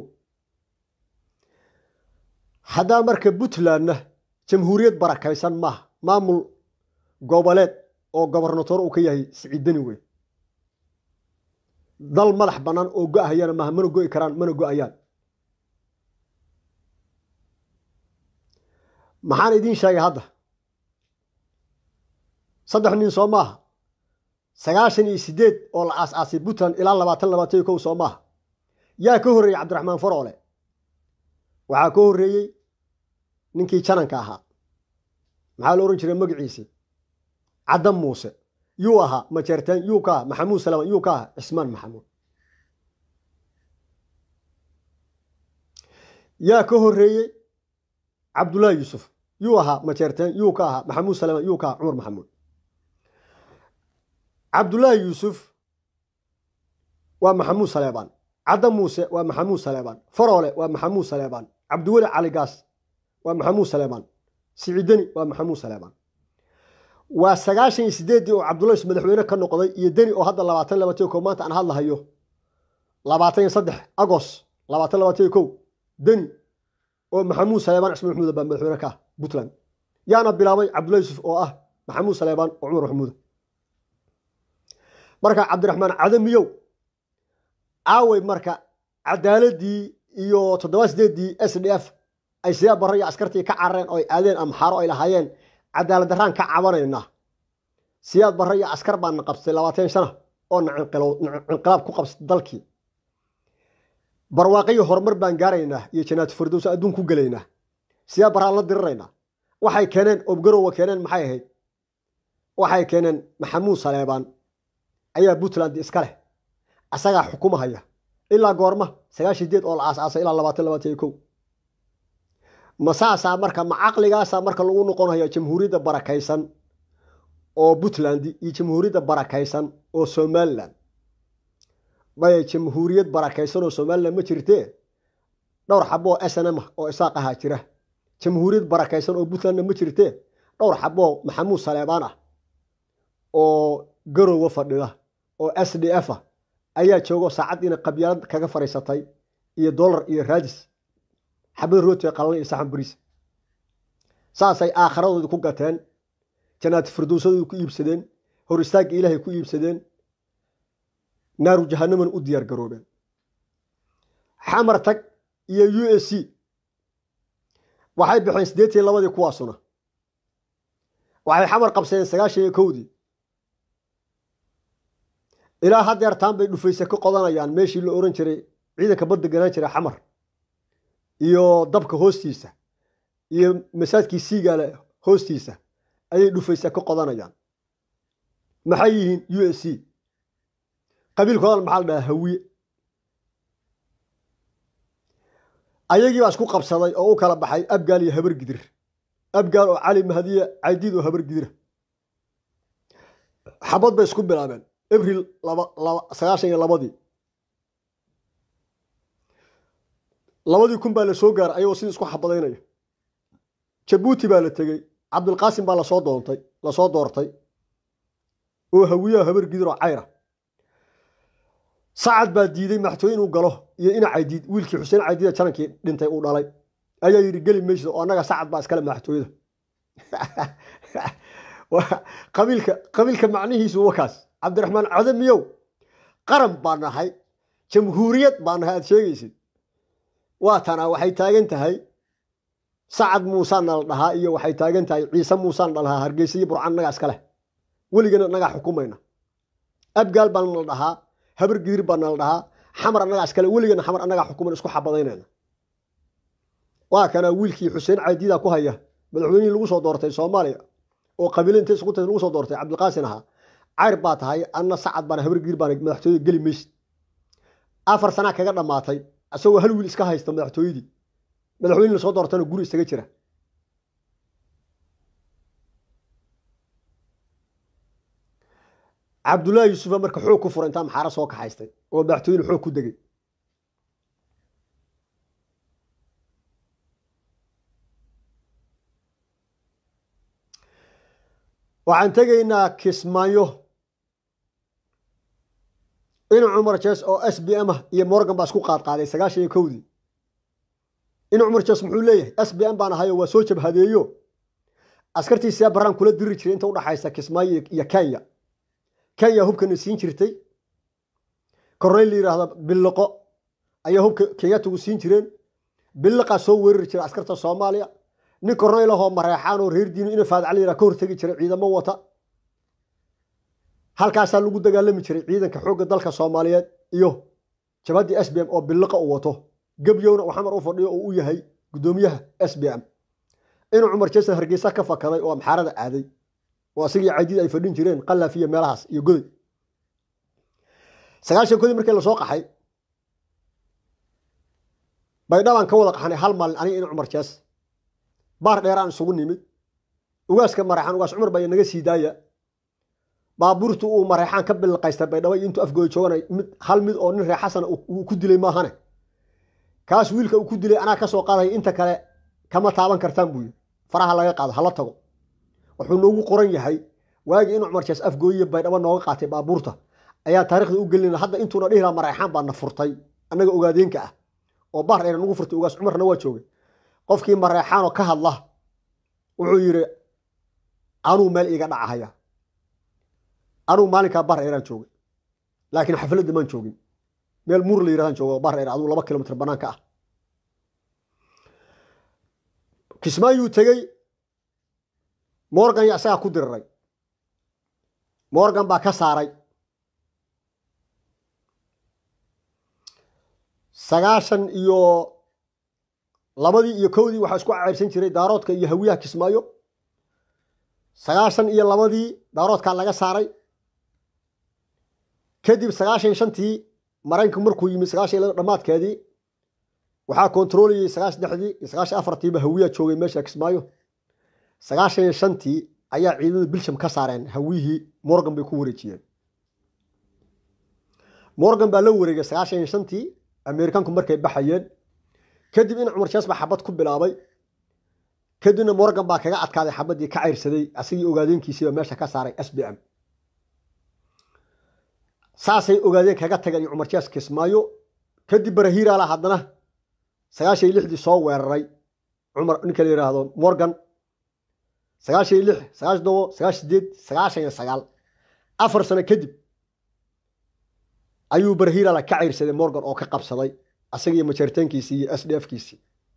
haddaa marka puntlandna jamhuuriyad barakaysan maaha maamul goboleed oo gobornatoor uu ka yahay siciidani wey dal madax bannaan oo go-ahayana maaha mana go'i karaan mana go-ayaan maxaan idiin sheegay hadda saddex nin soo maaha sagaashan iyo sideed oo la aas-aasay puntland ilaa labaatan labaatan iyo kow soo maaha yaa ka horreeyey cabdiraxmaan faroole waxaa ka horreeyey ninkii jananka ahaa maxaa la ohan jiray magaciisi caddan muuse yuu ahaa majeerteen yuu ka aha maxamuud salaman yuu ka aha cismaan maxamuud yaa ka horreeyey cabdullaahi yuusuf yuu ahaa majeerteen yuu ka ahaa maxamuud salaman yuu ka aha cumar maxamuud cabdullaahi yuusuf waa maxamuud saleebaan cadda muuse waa maxamuud saleebaan faroole waa maxamuud saleebaan cabdiweli cali gaas waa maxamuud saleebaan siciideni waa maxamuud saleebaan waa sagaashan iyo sideeddii oo cabdullahi madaxweyne ka noqday iyo deni oo hadda labaatan labaatan kow maanta aan hadlahayo labaatan iyo saddex agos labaatan labaatan kow deni oo maxamuud saleebaan cismaan maxmuud baa madaxweyne ka ah puntland yaana bilaabay cabdullahi yuusuf oo ah maxamuud saleebaan oo cumar maxmuuda marka cabdiraxmaan cadamiyow aawey marka cadaaladii iyo toddoba sideeddii s d f ay siyaa barro iyo askartii ka carareen oo ay aadeen amxaaro ay lahaayeen cadaalad darraan ka cabanaynaa siyaad barre iyo askar baana qabsatay labaatan sana oo na cinqilaab ku qabsatay dalkii barwaaqiyo horumar baan gaaraynaa iyo janaatu fardows adduun ku gelaynaa siyaad barraan la diriraynaa waxay keeneen obgarowa keeneen maxay ahayd waxay keeneen maxamuud saleebaan ayaa puntland iska leh asagaa xukumahaya ilaa goorma sagaashan deed oo la aas-aasay ilaa labaatan labaatan iyo kow ma saasaa marka ma caqligaasaa marka lagu noqonaya jamhuuriyadda barakaysan oo puntland iyo jamhuuriyadda barakaysan oo somalilan maya jamhuuriyad barakaysan oo somalilan ma jirtee dhowr xaboo s n m oo isaaq ahaa jira jamhuuriyad barakaysan oo puntlandna ma jirtee dhowr xaboo maxamuud saleebaan ah oo garowa fadhida oo s d f ah ayaa joogo saacaddiina qabyaalad kaga fadhiisatay iyo dollar iyo raadis xabad rootiga qalan iyo saxan bariis saasay aakharadoodii ku gateen janaati firdowsadoodii ku iibsadeen hor istaagga ilaahay ku iibsadeen naaru jahanamana u diyaar garoobeen xamar tag iyo u s c waxay baxeen siddeetan labadii kuwaasuna waxay xamar qabsadeen sagaashan iyo kowdii ilaa haddeer taan bay dhufayse ka qodanayaan meeshii la ohan jiray ciidanka badda ganaan jiray xamar iyo dabka hoostiisa iyo masaajkii siigaale hoostiisa ayay dhufayse ka qodanayaan maxay yihiin u s c qabiilkoodan maxaa la dhahaa hawiye ayagii baa isku qabsaday oo u kala baxay abgaal iyo habar gidir abgaal oo cali mahadiya caydiid oo habar gidira xabad bay isku bilaabeen abril sagaashan iyo labadii labadii kun baa la soo gaaray ayagoo sidii isku xabadaynaya jabuuti baa la tegey cabdulqaasim baa lasoo doontay lasoo doortay oo hawiyaha habar gidir oo cayra sacad baa diiday madaxtooye inuu galo iyo ina caydiid wiilkii xuseen caydiida janankii dhintay uu dhalay ayaa yidhi geli maysid oo annaga sacad baa iskale madaxtooyada qabiilka qabiilka macnihiisu wakaas cabdiraxmaan cadamiyow qaran baa nahay jamhuuriyad baa nahay aad sheegaysid waa tana waxay taagan tahay sacad muusaana la dhahaa iyo waxay taagan tahay ciise muusaan dhalahaa hargeysa iyo burcaan naga iska leh weligana annagaa xukumayna abgaal baa nala dhahaa habar gidir baa nala dhahaa xamar annagaa iskale weligana xamar annagaa xukumayna isku xabadaynayna waa kana wiilkii xuseen caydiida ku haya madaxweynihii lagu soo doortay soomaaliya oo qabiilo intay isku tay lagu soo doortay cabdilqaasin ahaa cayr baa tahay anna sacad baana habar gidir baana madaxtooyada geli maysid afar sanaa kaga dhammaatay isagoo hal wiil iska haysta madaxtooyadii madaxweyne lasoo doortana guri isaga jira cabdullaahi yuusufa marka xoog ku fura intaa maxaara soo kaxaystay oo madaxtooyene xoog ku degay waxaan tegaynaa kismaayo in cumar jes oo s b m ah iyo morgan baa isku qaadqaaday sagaashan iyo kowdii in cumar jes muxuu leeyahay s b m baan ahayo waa soo jabhadeeyo askartiisaa baraan kula diri jiray inta udhaxaysa kismaayo iyo kenya kenya hubkana siin jirtay korneyl la yidhaahda billiqo ayaa hubka kenyatigu siin jireen billiqaa soo weerari jiray askarta soomaaliya nin korneyl ahoo mareexaan oo reer diinu ina faadacla yidhaha ka hortegi jiray ciidamo wata halkaasaa lagu dagaalami jiray ciidanka xoogga dalka soomaaliyeed iyo jabaddii s b m oo billiqa u wato gebyowna uu xamar u fadhiyo oo u yahay guddoomiyaha s b m inuu cumar jesan hargeysa ka fakaday oo amxaarada aaday oo asagii cadiid ay fadhin jireen qalaaf iyo meelahaas iyo goday sagaashan kodii markii lasoo qaxay baydhabaan ka wada qaxnay hal maalin aniga in cumar jees baar dheeraan isugu nimid ugaaska mareexaan ugaas cumar baa naga sii daaya baabuurtu uu mareexaan ka bilqaystay baydhabo iyo intuu afgooy jooganay mid hal mid oo nin reer xasana uu ku dilay maahane kaas wiilka uu ku dilay anaa ka soo qaadaya inta kale kama taaban kartaan buu yiri faraha laga qaado hala tago wuxuu noogu qoran yahay waagii in cumar jees afgooyiyo baydhabo nooga qaatay baabuurta ayaa taarikhda u gelina hadda intuuna dhihi laha mareexaan baa na furtay annaga ogaadeenka ah oo baar dheer nagu furtay ugaas cumarna waa joogay qofkii mareexaanoo ka hadla wuxuu yidhi anuu meel iiga dhacahaya anuu maalinkaa baar dheeraan joogay laakiin xafladda maan joogin meel muur la yidhahdaan jooga baar dheer aduu laba kilomitr banaanka ah kismaayuu tegey morgan ya isagaa ku diriray morgan baa ka saaray sagaashan iyo labadii iyo kowdii waxaa isku cayrsan jiray daaroodka iyo hawiyaha kismaayo sagaashan iyo labadii daaroodkaa laga saaray kadib sagaashan shantii maraykanku markuu yimid sagaashan iyo laba dhammaadkeedii waxaa kontroolayay sagaashan dexdii iyo sagaashan afartiiba hawiyaa joogay meesha kismaayo sagaashan iyo shantii ayaa ciidamada bilsham ka saareen hawiyihii morgan bay ku wareejiyeen morgan baa la wareegay sagaashan iyo shantii ameerikanku markay baxayeen kadib in cumar jees baa xabad ku bilaabay kadibna morgan baa kaga adkaaday xabaddii ka cayrsaday asigii ogaadeenkiisiiba meesha ka saaray s b m saasay ogaadeen kaga tageen cumar jees kismaayo kadib barahiiraala haddana sagaashan iyo lixdii soo weeraray cumar ninka la yidhaahdo morgan sagaashan iyo lix sagaashan todobo sagaashan sideed sagaashan iyo sagaal afar sano kadib ayuu barahiiraala ka cayrsaday morgan oo ka qabsaday asagii majaritaankiisii iyo s d f kiisii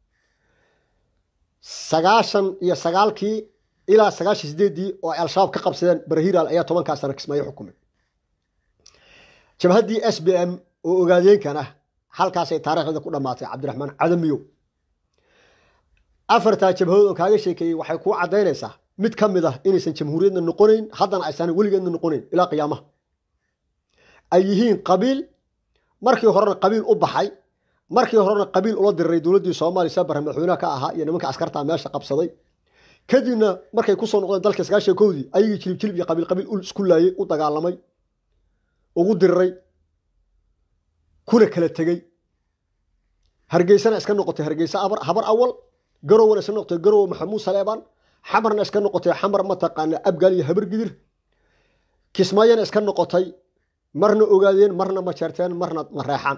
sagaashan iyo sagaalkii ilaa sagaashan sideeddii oo ay al-shabaab ka qabsadeen barahiiraal ayaa tobankaa sano kismaayo xukumay jabhaddii s b m oo ogaadeenkan ah halkaasay taarikhdeeda ku dhammaatay cabdiraxmaan cadamiyow afartaa jabhadood oo kaaga sheekeeyey waxay kuu caddaynaysaa mid ka mid ah inaysan jamhuuriyadna noqonayn haddana aysan weligeedna noqonayn ilaa qiyaamaha ay yihiin qabiil markii horena qabiil u baxay markii horena qabiil ula diriray dowladdii soomaaliya sabara madaxweynaha ka ahaa iyo nimanka askartaa meesha qabsaday kadibna markay kusoo noqdeen dalka sagaashan kowdii ayagii jilib jilib iyo qabiil qabiil isku laayay u dagaalamay ugu diriray kuna kala tegey hargeysana iska noqotay hargeysa habar awal garowana iska noqotay garowe maxamuud saleebaan xamarna iska noqotay xamar mataqaana abgaal iyo habar gidir kismaayana iska noqotay marna ogaadeen marna majeerteen marna mareexaan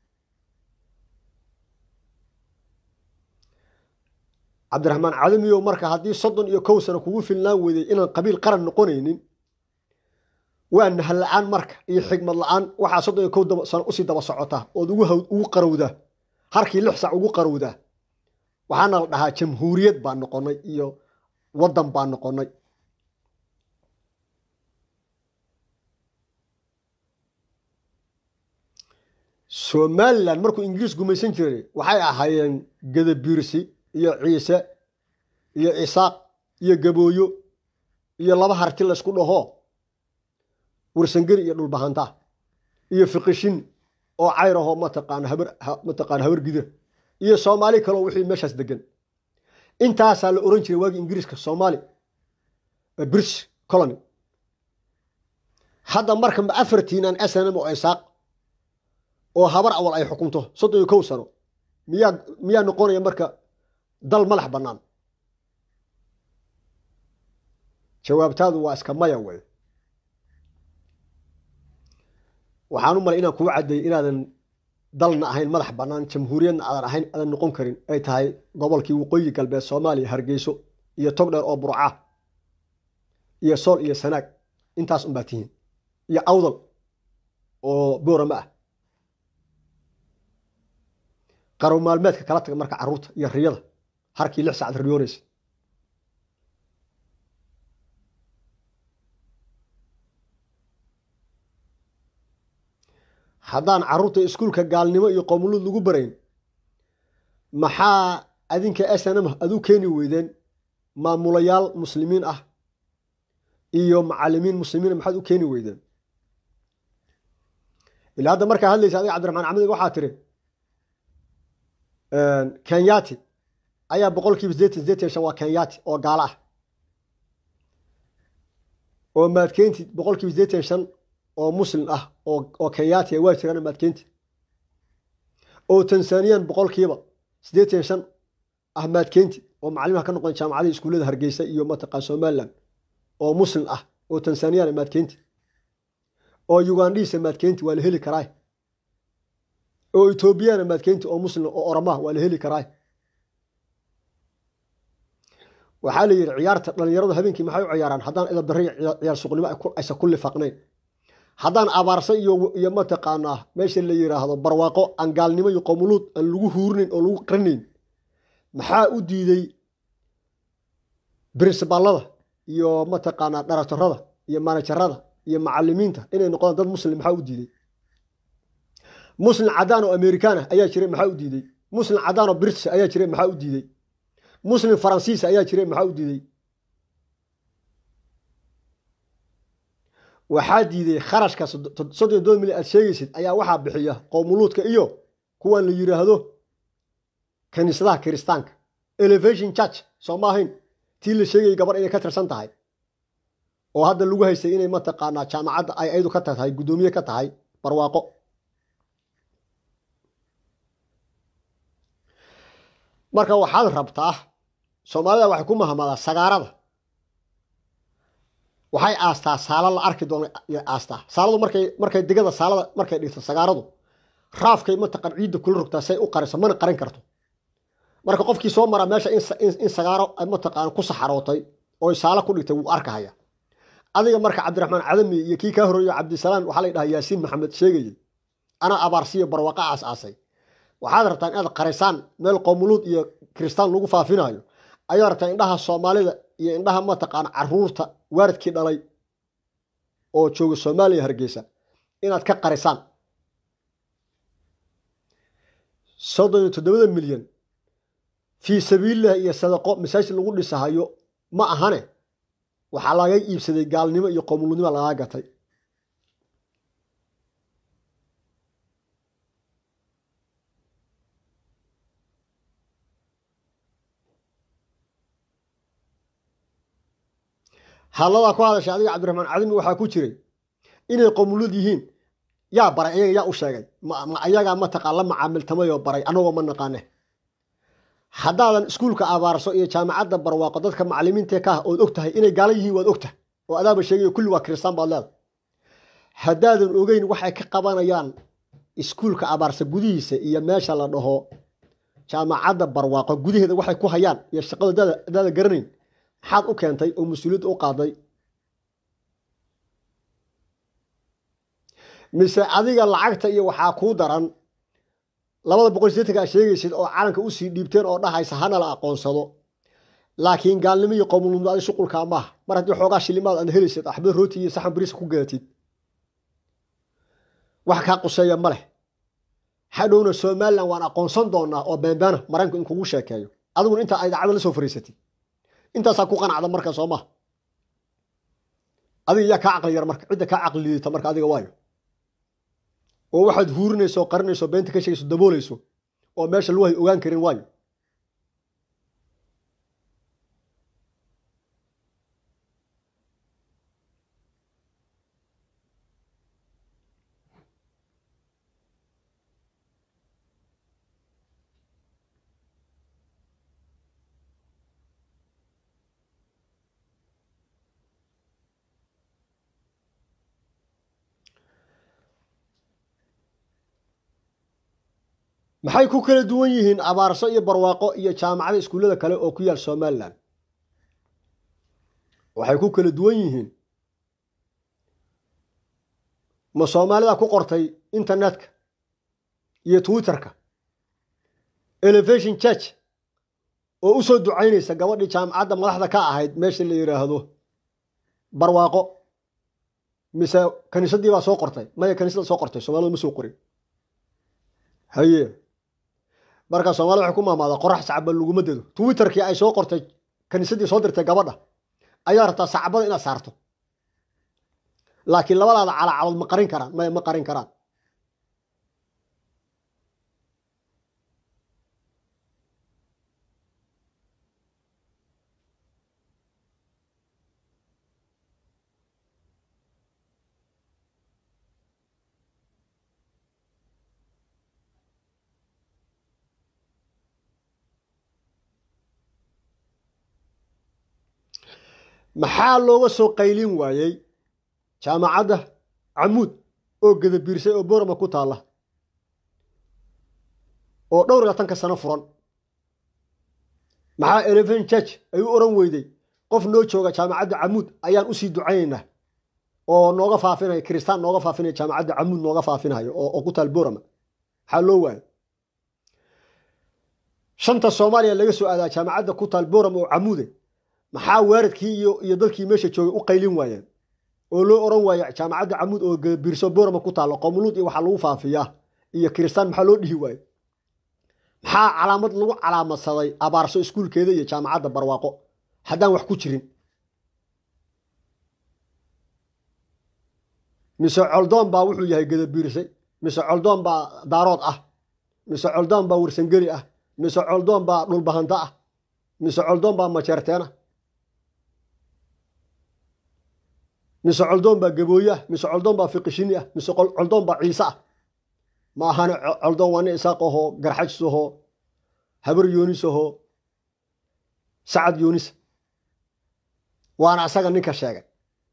cabdiraxmaan cadamiyow marka haddii soddon iyo kow sano kugu filnaan weyday inaan qabiil qaran noqonaynin waa nahal la-aan marka iyo xigmad la-aan waxaa soddon iyo kow sano usii daba socota ood ugu qarowdaa harkii lix sac ugu qarowdaa waxaana la dhahaa jamhuuriyad baa noqonay iyo waddan baa noqonay somalilan markuu ingiriis gumaysan jiray waxay ahaayeen gadabiirsi iyo ciise iyo isaaq iyo gabooyo iyo laba harti laysku dhaho warsangeri iyo dhulbahanta iyo fiqishin oo cayraho mataqaana habar mataqaana habar gidira iyo soomaali kaleo wixii meeshaas degan intaasaa la oran jiray waagii ingiriiska soomaali british colony hadda marka ma afartiinan snm oo isaaq oo habar awal ay xukunto soddon iyo kow sano miyaa miyaa noqonaya marka dal madax bannaan jawaabtaadu waa iska maya wey waxaan u malay inaan kuu caddeeyey inaadan dalna ahayn madax bannaan jamhuuriyadna aadan ahayn aadan noqon karin ay tahay gobolkii waqooyi galbeed soomaaliya hargeyso iyo togdheer oo burca iyo sool iyo sanaag intaas unbaa tihiin iyo awdal oo boorama ah qarow maalmeedka kala taga marka carruurta iyo riyada harkii lix saacad riyoonaysa haddaan carruurta iskuulka gaalnimo iyo qowmuluud lagu barayn maxaa adinka snm adu keeni weydeen maamulayaal muslimiin ah iyo macalimiin muslimiin maxaad u keeni weydeen ilaa hadda markaa hadlaysa adiga cabdiraxmaan axmed waxaa tiri kenyati ayaa boqol kiiba sideetan sideetan shan waa kenyati oo gaalo ah oo maadkeynti boqol kiiba sideetan shan oo muslim ah oo kenyati waa jiraan maadkeynti oo tanzaniyan boqolkiiba sideetan shan ah maadkeynti oo macalimaha ka noqon jaamacadii iskuullada hargeysa iyo mataqaan somalilan oo muslim ah oo tanzaniyana maadkeynti oo ugandhiisa maadkeynti waa la heli karaa oo etoobiyana maadkeynti oo muslim oo oramaha waa la heli karaa waxaa la yidhi ciyaarta dhalinyaradu habeenkii maxay u ciyaaraan haddaan idabdarri ciyaar suqnimo aysan ku lifaaqnayn haddaan abaarsa iyo mataqaanaa meesha la yiraahdo barwaaqo aan gaalnimo iyo qowmuluud aan lagu huurinayn oo lagu qarinayn maxaa u diiday brinsibaalada iyo mataqaanaa dharaktarada iyo manajarada iyo macalimiinta inay noqdaan dad muslim maxaa u diiday muslim cadaan oo amerikaana ayaa jiray maxaa u diiday muslim cadaan oo british ayaa jiray maxaa u diiday muslim faransiis ayaa jiray maxaa u diiday waxaa diiday kharashka soddon iyo toban milyan aad sheegaysid ayaa waxaa bixiya qowmuluudka iyo kuwan la yiraahdo kaniisadaha kiristaanka elevation church soo ma ahayn tii la sheegayay gabar inay ka tirsan tahay oo hadda lagu haystay inay mataqaanaa jaamacadda ay ayadu ka tahay guddoomiye ka tahay barwaaqo marka waxaad rabtaa soomaalida waxay ku mahamadaa sagaarada waxay aastaa saala la arki doona aastaa saaladu markay markay digada saalada markay dhigto sagaaradu raafkay mataqan ciidda kula rogtaa say u qarisa mana qarin karto marka qofkii soo maraa meesha in sagaaro mataqaan ku saxarootay oo saalo ku dhigtay wuu arkahaya adiga marka cabdiraxmaan cadami iyo kii kaa horeeyo cabdisalaam waxaa la dhahaa yaasiin maxamed sheegayey anaa abaarsiyo barwaaqo aas aasay waxaad rabtaa inaad qarisaan meel qowmuluud iyo kiristaan lagu faafinayo ayaad rabtaa indhaha soomaalida iyo indhaha mataqaan caruurta waaridkii dhalay oo jooga soomaaliya hargeysa inaad ka qarisaan soddon iyo toddobada milyan fii sabiililah iyo sadaqo masaajid lagu dhisahayo ma ahane waxaa laga iibsaday gaalnimo iyo qowmuluudnimo lagaa gatay hadladaa ku hadashay adiga cabdiraxmaan cadimi waxaa ku jiray inay qowmuluud yihiin yaa baray ayaga yaa u sheegay ma ayagaa mataqaan la macaamiltamayoo baray annagoo ma naqaane haddaadan iskuulka abaarso iyo jaamacadda barwaaqo dadka macalimiinta ka ah ood og tahay inay gaala yihiin waad ogtahay oo adaaba sheegayo kulli waa kiristaan baad leedahay haddaadan ogeyn waxay ka qabanayaan iskuulka abaarsa gudihiisa iyo meesha la dhaho jaamacadda barwaaqo gudaheeda waxay ku hayaan iyo shaqada adaada garanayn maxaad u keentay oo mas-uuliyadda u qaaday mise adiga lacagta iyo waxaa kuu daran labada boqol sideetanka aad sheegaysid oo calanka usii dhiibteen oo dhahaysa hana la aqoonsado laakiin gaalnimo iyo qowmulnimo adi shuqulkaa maaha mar haddii xoogaa shilimaad aad helaysid axbad rooti iyo saxan bariisa ku gadatid wax kaa quseeya ma leh hadhowna somalilan waan aqoonsan doonaa oo beenbeena maraykanku in kugu sheekeeyo adiguna intaa idaacada la soo fariisatay intaasaa ku qanacda marka soo maha adiga yaa kaa caqli yar marka cidda kaa caqli liidata marka adiga waayo oo waxaad huurinayso oo qarinayso beenta ka sheegayso daboolayso oo meesha lagu hay ogaan karin waayo maxay ku kala duwan yihiin abaarso iyo barwaaqo iyo jaamacada iskuullada kale oo ku yaal somalilan waxay ku kala duwan yihiin ma soomaalida ku qortay internetka iyo twitterka elevation church oo u soo ducaynaysa gabadhii jaamacadda madaxda ka ahayd meesha la yidhaahdo barwaaqo mise kaniisadii baa soo qortay maya kaniisada soo qortay soomaalida ma soo qorin haye markaa soomaalida waxay ku maamaadaa qorax sacaba laguma dedo twitterkii ay soo qortay kaniisadii soo dirtay gabadha ayaa rabtaa sacabada inaad saarto laakiin labadaada calacalood ma qarin karaan maya ma qarin karaan maxaa looga soo qaylin waayey jaamacadda camuud oo gadabiirsay oo borama ku taalla oo dhowr iyo tanka sano furan maxaa eleven church ay u oran weyday qof noo jooga jaamacadda camuud ayaan usii ducaynaynaa oo nooga faafinaya kiristaan nooga faafinaya jaamacadda camuud nooga faafinayo oo ku taal borama maxaa loo waayay shanta soomaaliya laga soo aadaa jaamacadda ku taal borama oo camuude maxaa waaradkii iyo iyo dadkii meesha joogay u qaylin waayeen oo loo oran waaye jaamacadda camuud oo biirso borama ku taalla qomuluud iyo waxaa lagu faafiyaa iyo kiristaan maxaa loo dhihi waaye maxaa calaamad lagu calaamadsaday abaarso iskuulkeeda iyo jaamacadda barwaaqo haddaan wax ku jirin mise coldoon baa wuxuu yahay gadabiirsay mise coldoon baa daarood ah mise coldoon baa warsangeli ah mise coldoon baa dhulbahanto ah mise coldoon baa majeerteena mise coldoon baa gabooye ah mise coldoon baa fiqishini ah mise coldoon baa ciise ah ma ahane coldoon waa nin isaaq ahoo garxajis ahoo habar yoonis ahoo sacad yoonis waana asaga ninka sheegay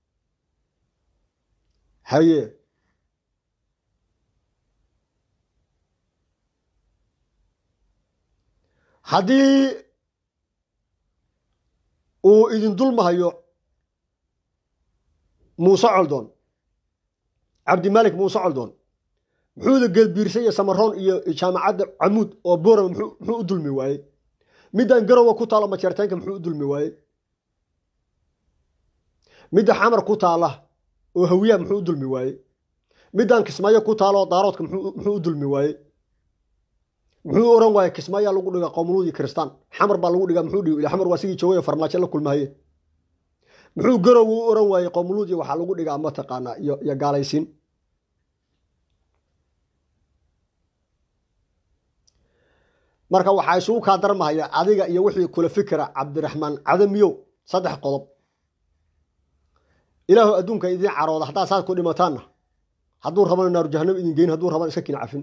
haye haddii uu idin dulmahayo muuse coldoon cabdimalik muuse coldoon muxuuda geelbiirsay iyo samaroon iyo jaamacadda camuud oo borama muxuu u dulmi waayey middan garowa ku taalo majeerteenka muxuu u dulmi waayey midda xamar ku taala oo hawiyaa muxuu u dulmi waayey middan kismaayo ku taalo daaroodka muxuu u dulmi waayey muxuu oran waaye kismaayaa lagu dhiga qowmuluud iyo kiristaan xamar baa lagu dhigaa muxuu dhihi xamar waa sigii joogay farmaajo la kulmahaye muxuu garow u oran waayey qowmuluud iyo waxaa lagu dhigaa mataqaanaa iyo iyo gaalaysiin marka waxaa isugu kaa darmahaya adiga iyo wixii kula fikira cabdiraxmaan cadamiyow saddex qodob ilaahu adduunka idiin carooda haddaa saad ku dhimataanna hadduu rabana naaru jahanam idin geyn hadduu rabana iska kin cafin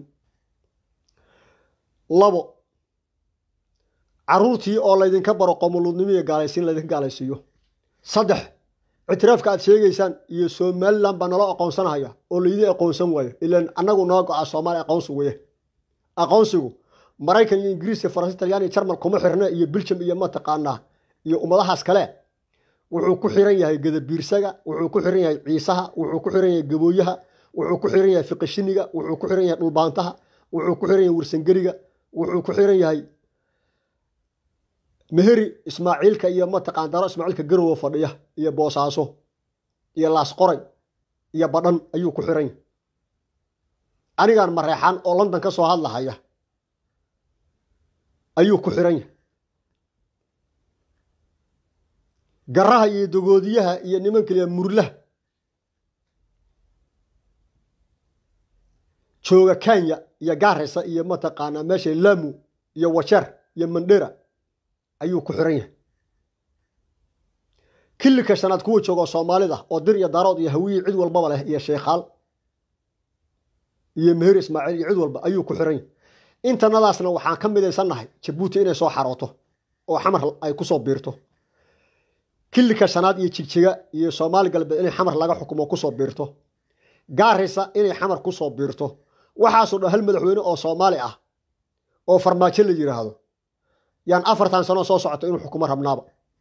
labo caruurtii oo laydinka baro qomoluudnimo iyo gaalaysiin laydinka gaalaysiiyo saddex ictiraafka aad sheegaysaan iyo somalilan baa nala aqoonsanahaya oo laydin aqoonsan waayo ilaan annagu noo go-a soomaaliya aqoonsigu weye aqoonsigu maraykan iyo ingiriiska faransi talyaaniya jarmal kuma xirna iyo biljam iyo mataqaanaa iyo ummadahaas kale wuxuu ku xiran yahay gadabiirsaga wuxuu ku xiran yahay ciisaha wuxuu ku xiran yahay gabooyaha wuxuu ku xiran yahay fiqishiniga wuxuu ku xiran yahay dhulbaantaha wuxuu ku xiran yahay warsangeriga wuxuu ku xiran yahay meheri ismaaciilka iyo mataqaan daro ismaaciilka garowa fadhiya iyo boosaaso iyo laasqoray iyo badhan ayuu ku xiran yahay anigaan mareexan oo london ka soo hadlahaya ayuu ku xiran yahay garaha iyo dogoodiyaha iyo nimankaliya murlaha jooga kenya iyo gaarisa iyo mataqaanaa meesha lamu iyo wajeer iyo mandhera ayuu ku xiran yahay kilika shanaad kuwa jooga oo soomaalida oo dir iyo daarood iyo hawiye cid walbaba leh iyo sheekhaal iyo meher ismaaciil iyo cid walba ayuu ku xiran yahay intanadaasna waxaan ka midaysannahay jabuuti inay soo xarooto oo xamar ay kusoo biirto kilika shanaad iyo jigjiga iyo soomaali galbeed inay xamar laga xukumo kusoo biirto gaarisa inay xamar kusoo biirto waxaasoo dhan hal madaxweyne oo soomaali ah oo farmaajo la yidhaahdo yaan afartan sano soo socoto inuu xukumo rabnaaba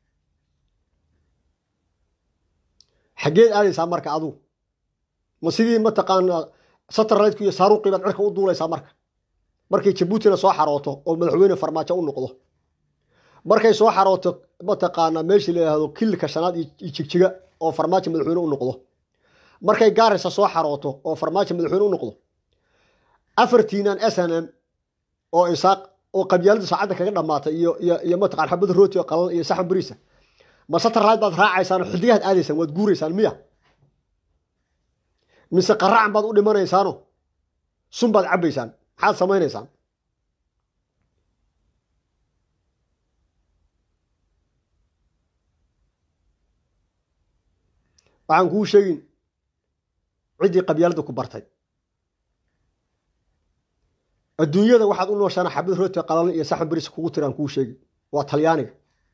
xaggeed aadaysaa marka adugu ma sidii mataqaana satarlaydku iyo saaruuqii baad cirka u duulaysaa marka markay jabuutina soo xarooto oo madaxweyne farmaajo u noqdo markay soo xarooto mataqaana meeshii la yidhaahdo kilika shanaad iyo jigjiga oo farmaajo madaxweyne u noqdo markay gaarisa soo xarooto oo farmaajo madaxweyne u noqdo afartiinan s n m oo isaaq oo qabyaalada saacadda kaga dhammaatay iyo iyo iyo mataqaan xabada rooti oo qalan iyo saxan bariisa ma satarlayd baad raacaysaan oo xidigaad aadaysaan waad guuraysaan miya mise qaracan baad u dhimanaysaano sun baad cabbaysaan maxaad samaynaysaan waxaan kuu sheegin ciddii qabyaalada ku bartay adduunyada waxaad u nooshaana xabad rooti qalalan iyo saxan baris kugu tiraan kuu sheegi waa talyaaniga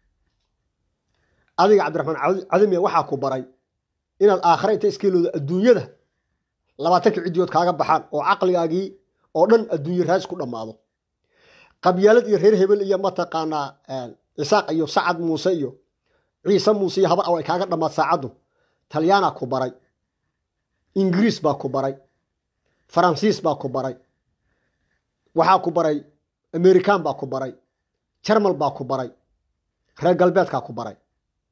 adiga cabdiraxmaan cadamiya waxaa ku baray inaad aakhare inta iskeelooda adduunyada labaatanka ciddiyood kaaga baxaan oo caqligaagii oo dhan adduunye raas ku dhammaado qabyaalad iyo reer hebel iyo mataqaanaa isaaq iyo sacad muuse iyo ciise muuse iyo habar aw ay kaaga dhammaad saacaddu talyaanaa ku baray ingiriis baa ku baray faransiis baa ku baray waxaa ku baray amerikan baa ku baray jarmal baa ku baray reer galbeedkaa ku baray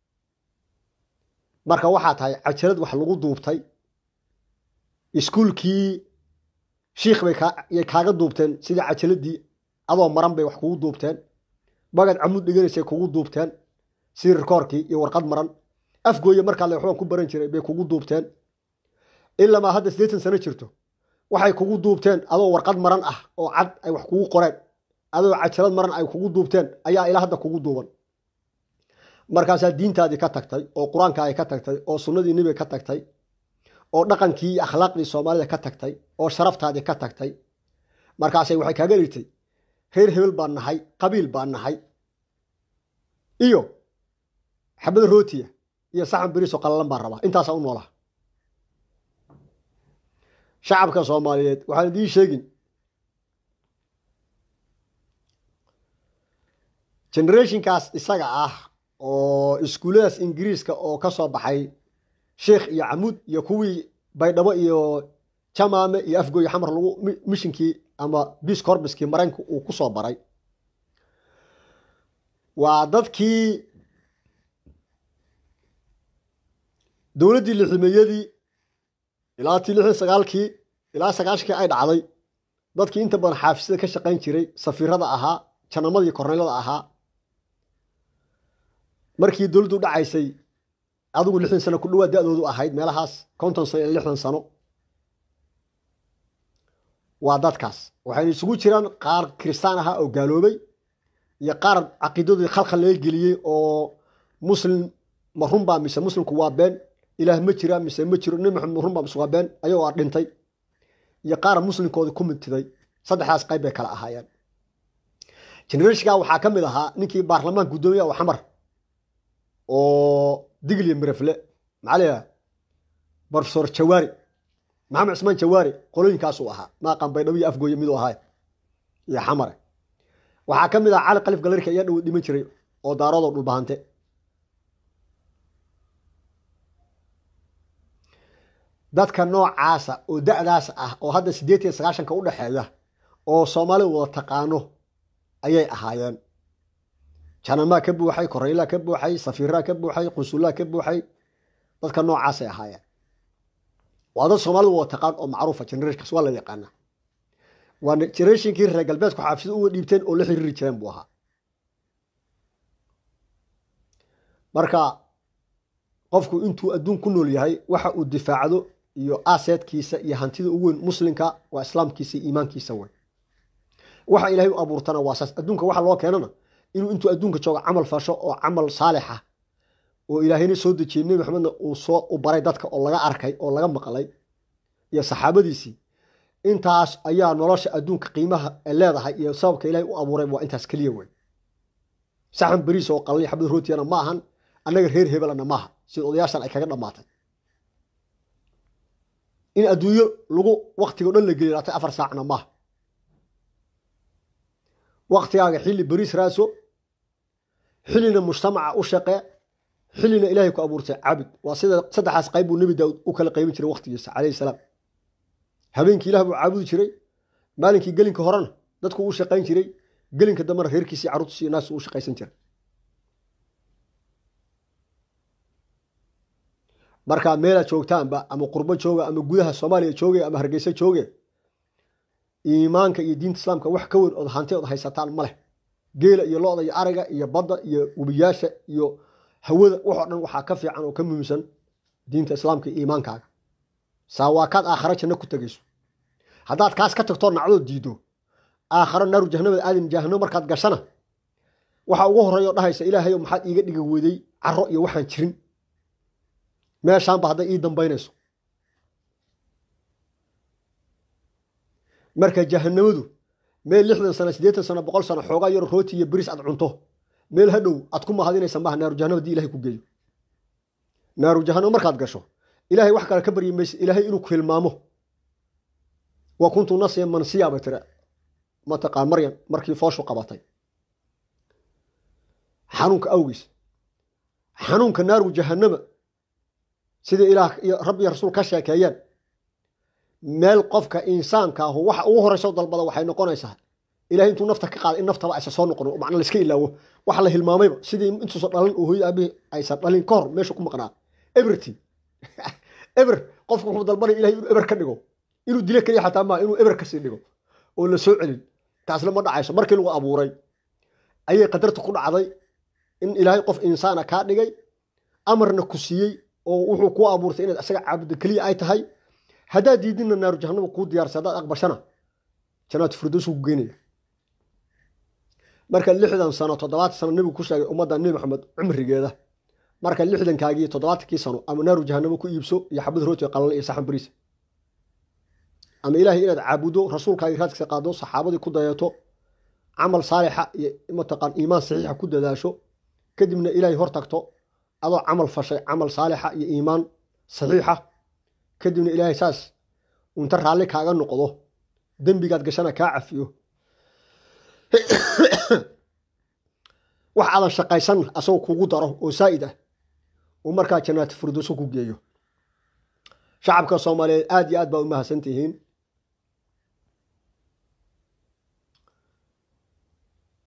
marka waxaa tahay cajalad wax lagu duubtay iskuulkii shiikh bay yay kaaga duubteen sidii cajaladii adoo maran bay wax kugu duubteen bagad camud dhiganaysay kugu duubteen sirirkoorkii iyo warqad maran afgooye markaa le waxbaan ku baran jiray bay kugu duubteen ilamaa hadda siddeetan sano jirto waxay kugu duubteen adoo warqad maran ah oo cad ay wax kugu qoreen adoo cajalad maran ay kugu duubteen ayaa ilaa hadda kugu duuban markaasaa diintaadii ka tagtay oo qur-aankaadi ka tagtay oo sunnadii nebiga ka tagtay oo dhaqankii iyo akhlaaqdii soomaalida ka tagtay oo sharaftaadii ka tagtay markaasay waxay kaaga dhigtay reer hebel baan nahay qabiil baan nahay iyo xabada rootiya iyo saxan beriisoo qallalan baan rabaa intaasaa u noolaa shacabka soomaaliyeed waxaan idiin sheegin generationkaas isaga ah oo iskuulladaas ingiriiska oo ka soo baxay sheikh iyo camuud iyo kuwii baydhabo iyo jamaame iyo afgooye xamar lagu mishinkii ama biis corbiskii maraykanka uu ku soo baray waa dadkii dowladdii liximeeyadii ilaa tii lixdan sagaalkii ilaa sagaashkii ay dhacday dadkii inta badan xaafisada ka shaqayn jiray safiirada ahaa janamadii korneylada ahaa markii dowladdu dhacaysay adigu lixdan sano ku dhawaad da-doodu ahayd meelahaas konton sano iyo lixdan sano waa dadkaas waxayna isugu jiraan qaar kiristaan ahaa oo gaaloobay iyo qaar caqiidadoodii khalkhal laga geliyey oo muslim ma runbaa mise muslimku waa been ilaah ma jira mise ma jiro nabi maxamed ma runbaa mise waa been ayagoo a dhintay iyo qaar muslimkoodii ku midtiday saddexdaas qayb bay kala ahaayeen generatiinka waxaa ka mid ahaa ninkii baarlamaanka guddoomiya oo xamar oo digliya mirefle maxaa layihaha profesor jawaari maxamed cismaan jawaari qolooyinkaasuu ahaa maaqan baydhabo iyo afgooye miduu ahaa iyo xamare waxaa ka mid ah cali kalif galarka ayaa dhow dhiman jiray oo daaroodoo dhulbahante dadka noocaasa oo da-daas ah oo hadda siddeetan iyo sagaashanka u dhexeeya oo soomaalida wada taqaano ayay ahaayeen janamaa ka buuxay koreylaa ka buuxay safiiraa ka buuxay qusullaa ka buuxay dadka noocaasay ahaayeen waa dad soomaalida wada taqaan oo macruufa generashkaas waa la yaqaana waa generationkii reer galbeedku xaafisada uga dhiibteen oo la xiriiri jireen buu ahaa marka qofku intuu adduun ku nool yahay waxa uu difaacdo iyo aseedkiisa iyo hantida ugu weyn muslimka waa islaamkiisa iyo iimaankiisa wey waxa ilaahay u abuurtana waa saas adduunka waxa loo keenana inuu intuu adduunka joogo camal fasho oo camal saalixa oo ilaahayna soo dejiyey nebi maxamedna uu soo u baray dadka oo laga arkay oo laga maqlay iyo saxaabadiisii intaas ayaa nolosha adduunka qiimaha leedahay iyo sababka ilaahay u abuuray waa intaas keliya wey saxan beriis oo qalay xabad rootiyana ma ahan annaga reer hebelana maaha sida odayaashan ay kaga dhammaatay in adduunyo lagu waktigo dhan la geli laatay afar saacna maaha waktigaaga xilli beriis raaso xillina mujtamaca u shaqee xillina ilaahay ku abuurtay cabid waa sida saddexaas qayb buu nebi daawud u kala qaybin jiray waktigiisa calayhi salaam habeenkii ilah buu caabudi jiray maalinkii gelinka horena dadku u shaqayn jiray gelinka dambena reerkiisi carruurtiisi iyo naasu u shaqaysan jiray markaa meelaad joogtaanba ama qurbo jooga ama gudaha soomaaliya jooge ama hargeysa jooge iimaanka iyo diinta islaamka wax ka weyn ood hanti ood haysataan ma leh geela iyo lo-da iyo ariga iyo badda iyo webiyaasha iyo hawada waxoo dhan waxaa ka fiican oo ka muhiimsan diinta islaamka iyo iimaankaaga saawaakaad aakhare janno ku tegayso haddaad kaas ka tagtoo nacdoo diido aakharo naaru jahanamada aadin jahanamo markaad gashana waxa ugu horreeya oo dhahaysa ilaahayo maxaad iiga dhiga weeday caro iyo waxaan jirin meeshaanba hadday ii dambaynayso marka jahanamadu meel lixdan sano siddeetan sano boqol sano xoogaa yaro rooti iyo beriis aad cunto meel hadhow aad ku mahadinaysa maaha naaru jahanama hadii ilahay ku geeyo naaru jahanamo markaad gasho ilaahay wax kale ka baryi maysa ilaahay inuu ku hilmaamo wa kuntu nasiya mansiya bay tiri mataqaan maryam markii fooshu qabatay xanuunka awgiis xanuunka naaru jahanama sida ilaah iyo rabbi iyo rasuul ka sheekeeyeen meel qofka insaanka ahu waxa ugu horeyso dalbada waxay noqonaysaa ilahay intuu nafta ka qaada in naftaba aysan soo noqon macna la iska ilaawo waxa la hilmaamayba sidii intuusan dhalin oo hooyada aabihii aysan dhalin ka hor meesha ku maqnaa everty eber qofku wuxuu dalbanaya ilahay inuu eber ka dhigo inuu dilo keliya xataa maaha inuu eber kasii dhigo oo la soo celin taasna ma dhacayso markii lagu abuuray ayay qadarta ku dhacday in ilaahay qof insaana kaa dhigay amarna ku siiyey oo wuxuu kuu abuurtay inaad isaga caabudo keliya ay tahay haddaad diidinna naaru jahanama kuu diyaarsay haddaad aqbashana janaatu firdowsu ku geynaya marka lixdan sano toddobaatan sano nebigu ku sheegay ummadda nebi maxamed cumrigeeda marka lixdankaagii toddobaatankii sano ama naaru jahanamo ku iibso iyo xabad rooti qalal iyo saxan bariis ama ilaahay inaad caabudo rasuulkaagii raadkiisa qaado saxaabadii ku dayato camal saalixa iyo mataqaan iimaan saxiixa ku dadaasho kadibna ilaahay hor tagto adoo camal fashay camal saalixa iyo iimaan saxiixa kadibna ilaahay saas unta raalli kaaga noqdo dembigaad gashana kaa cafiyo wax aadan shaqaysan asagoo kugu daro oo saa'id ah uu markaa jannaati firdowso ku geeyo shacabka soomaaliyeed aad iyo aad baa u mahadsan tihiin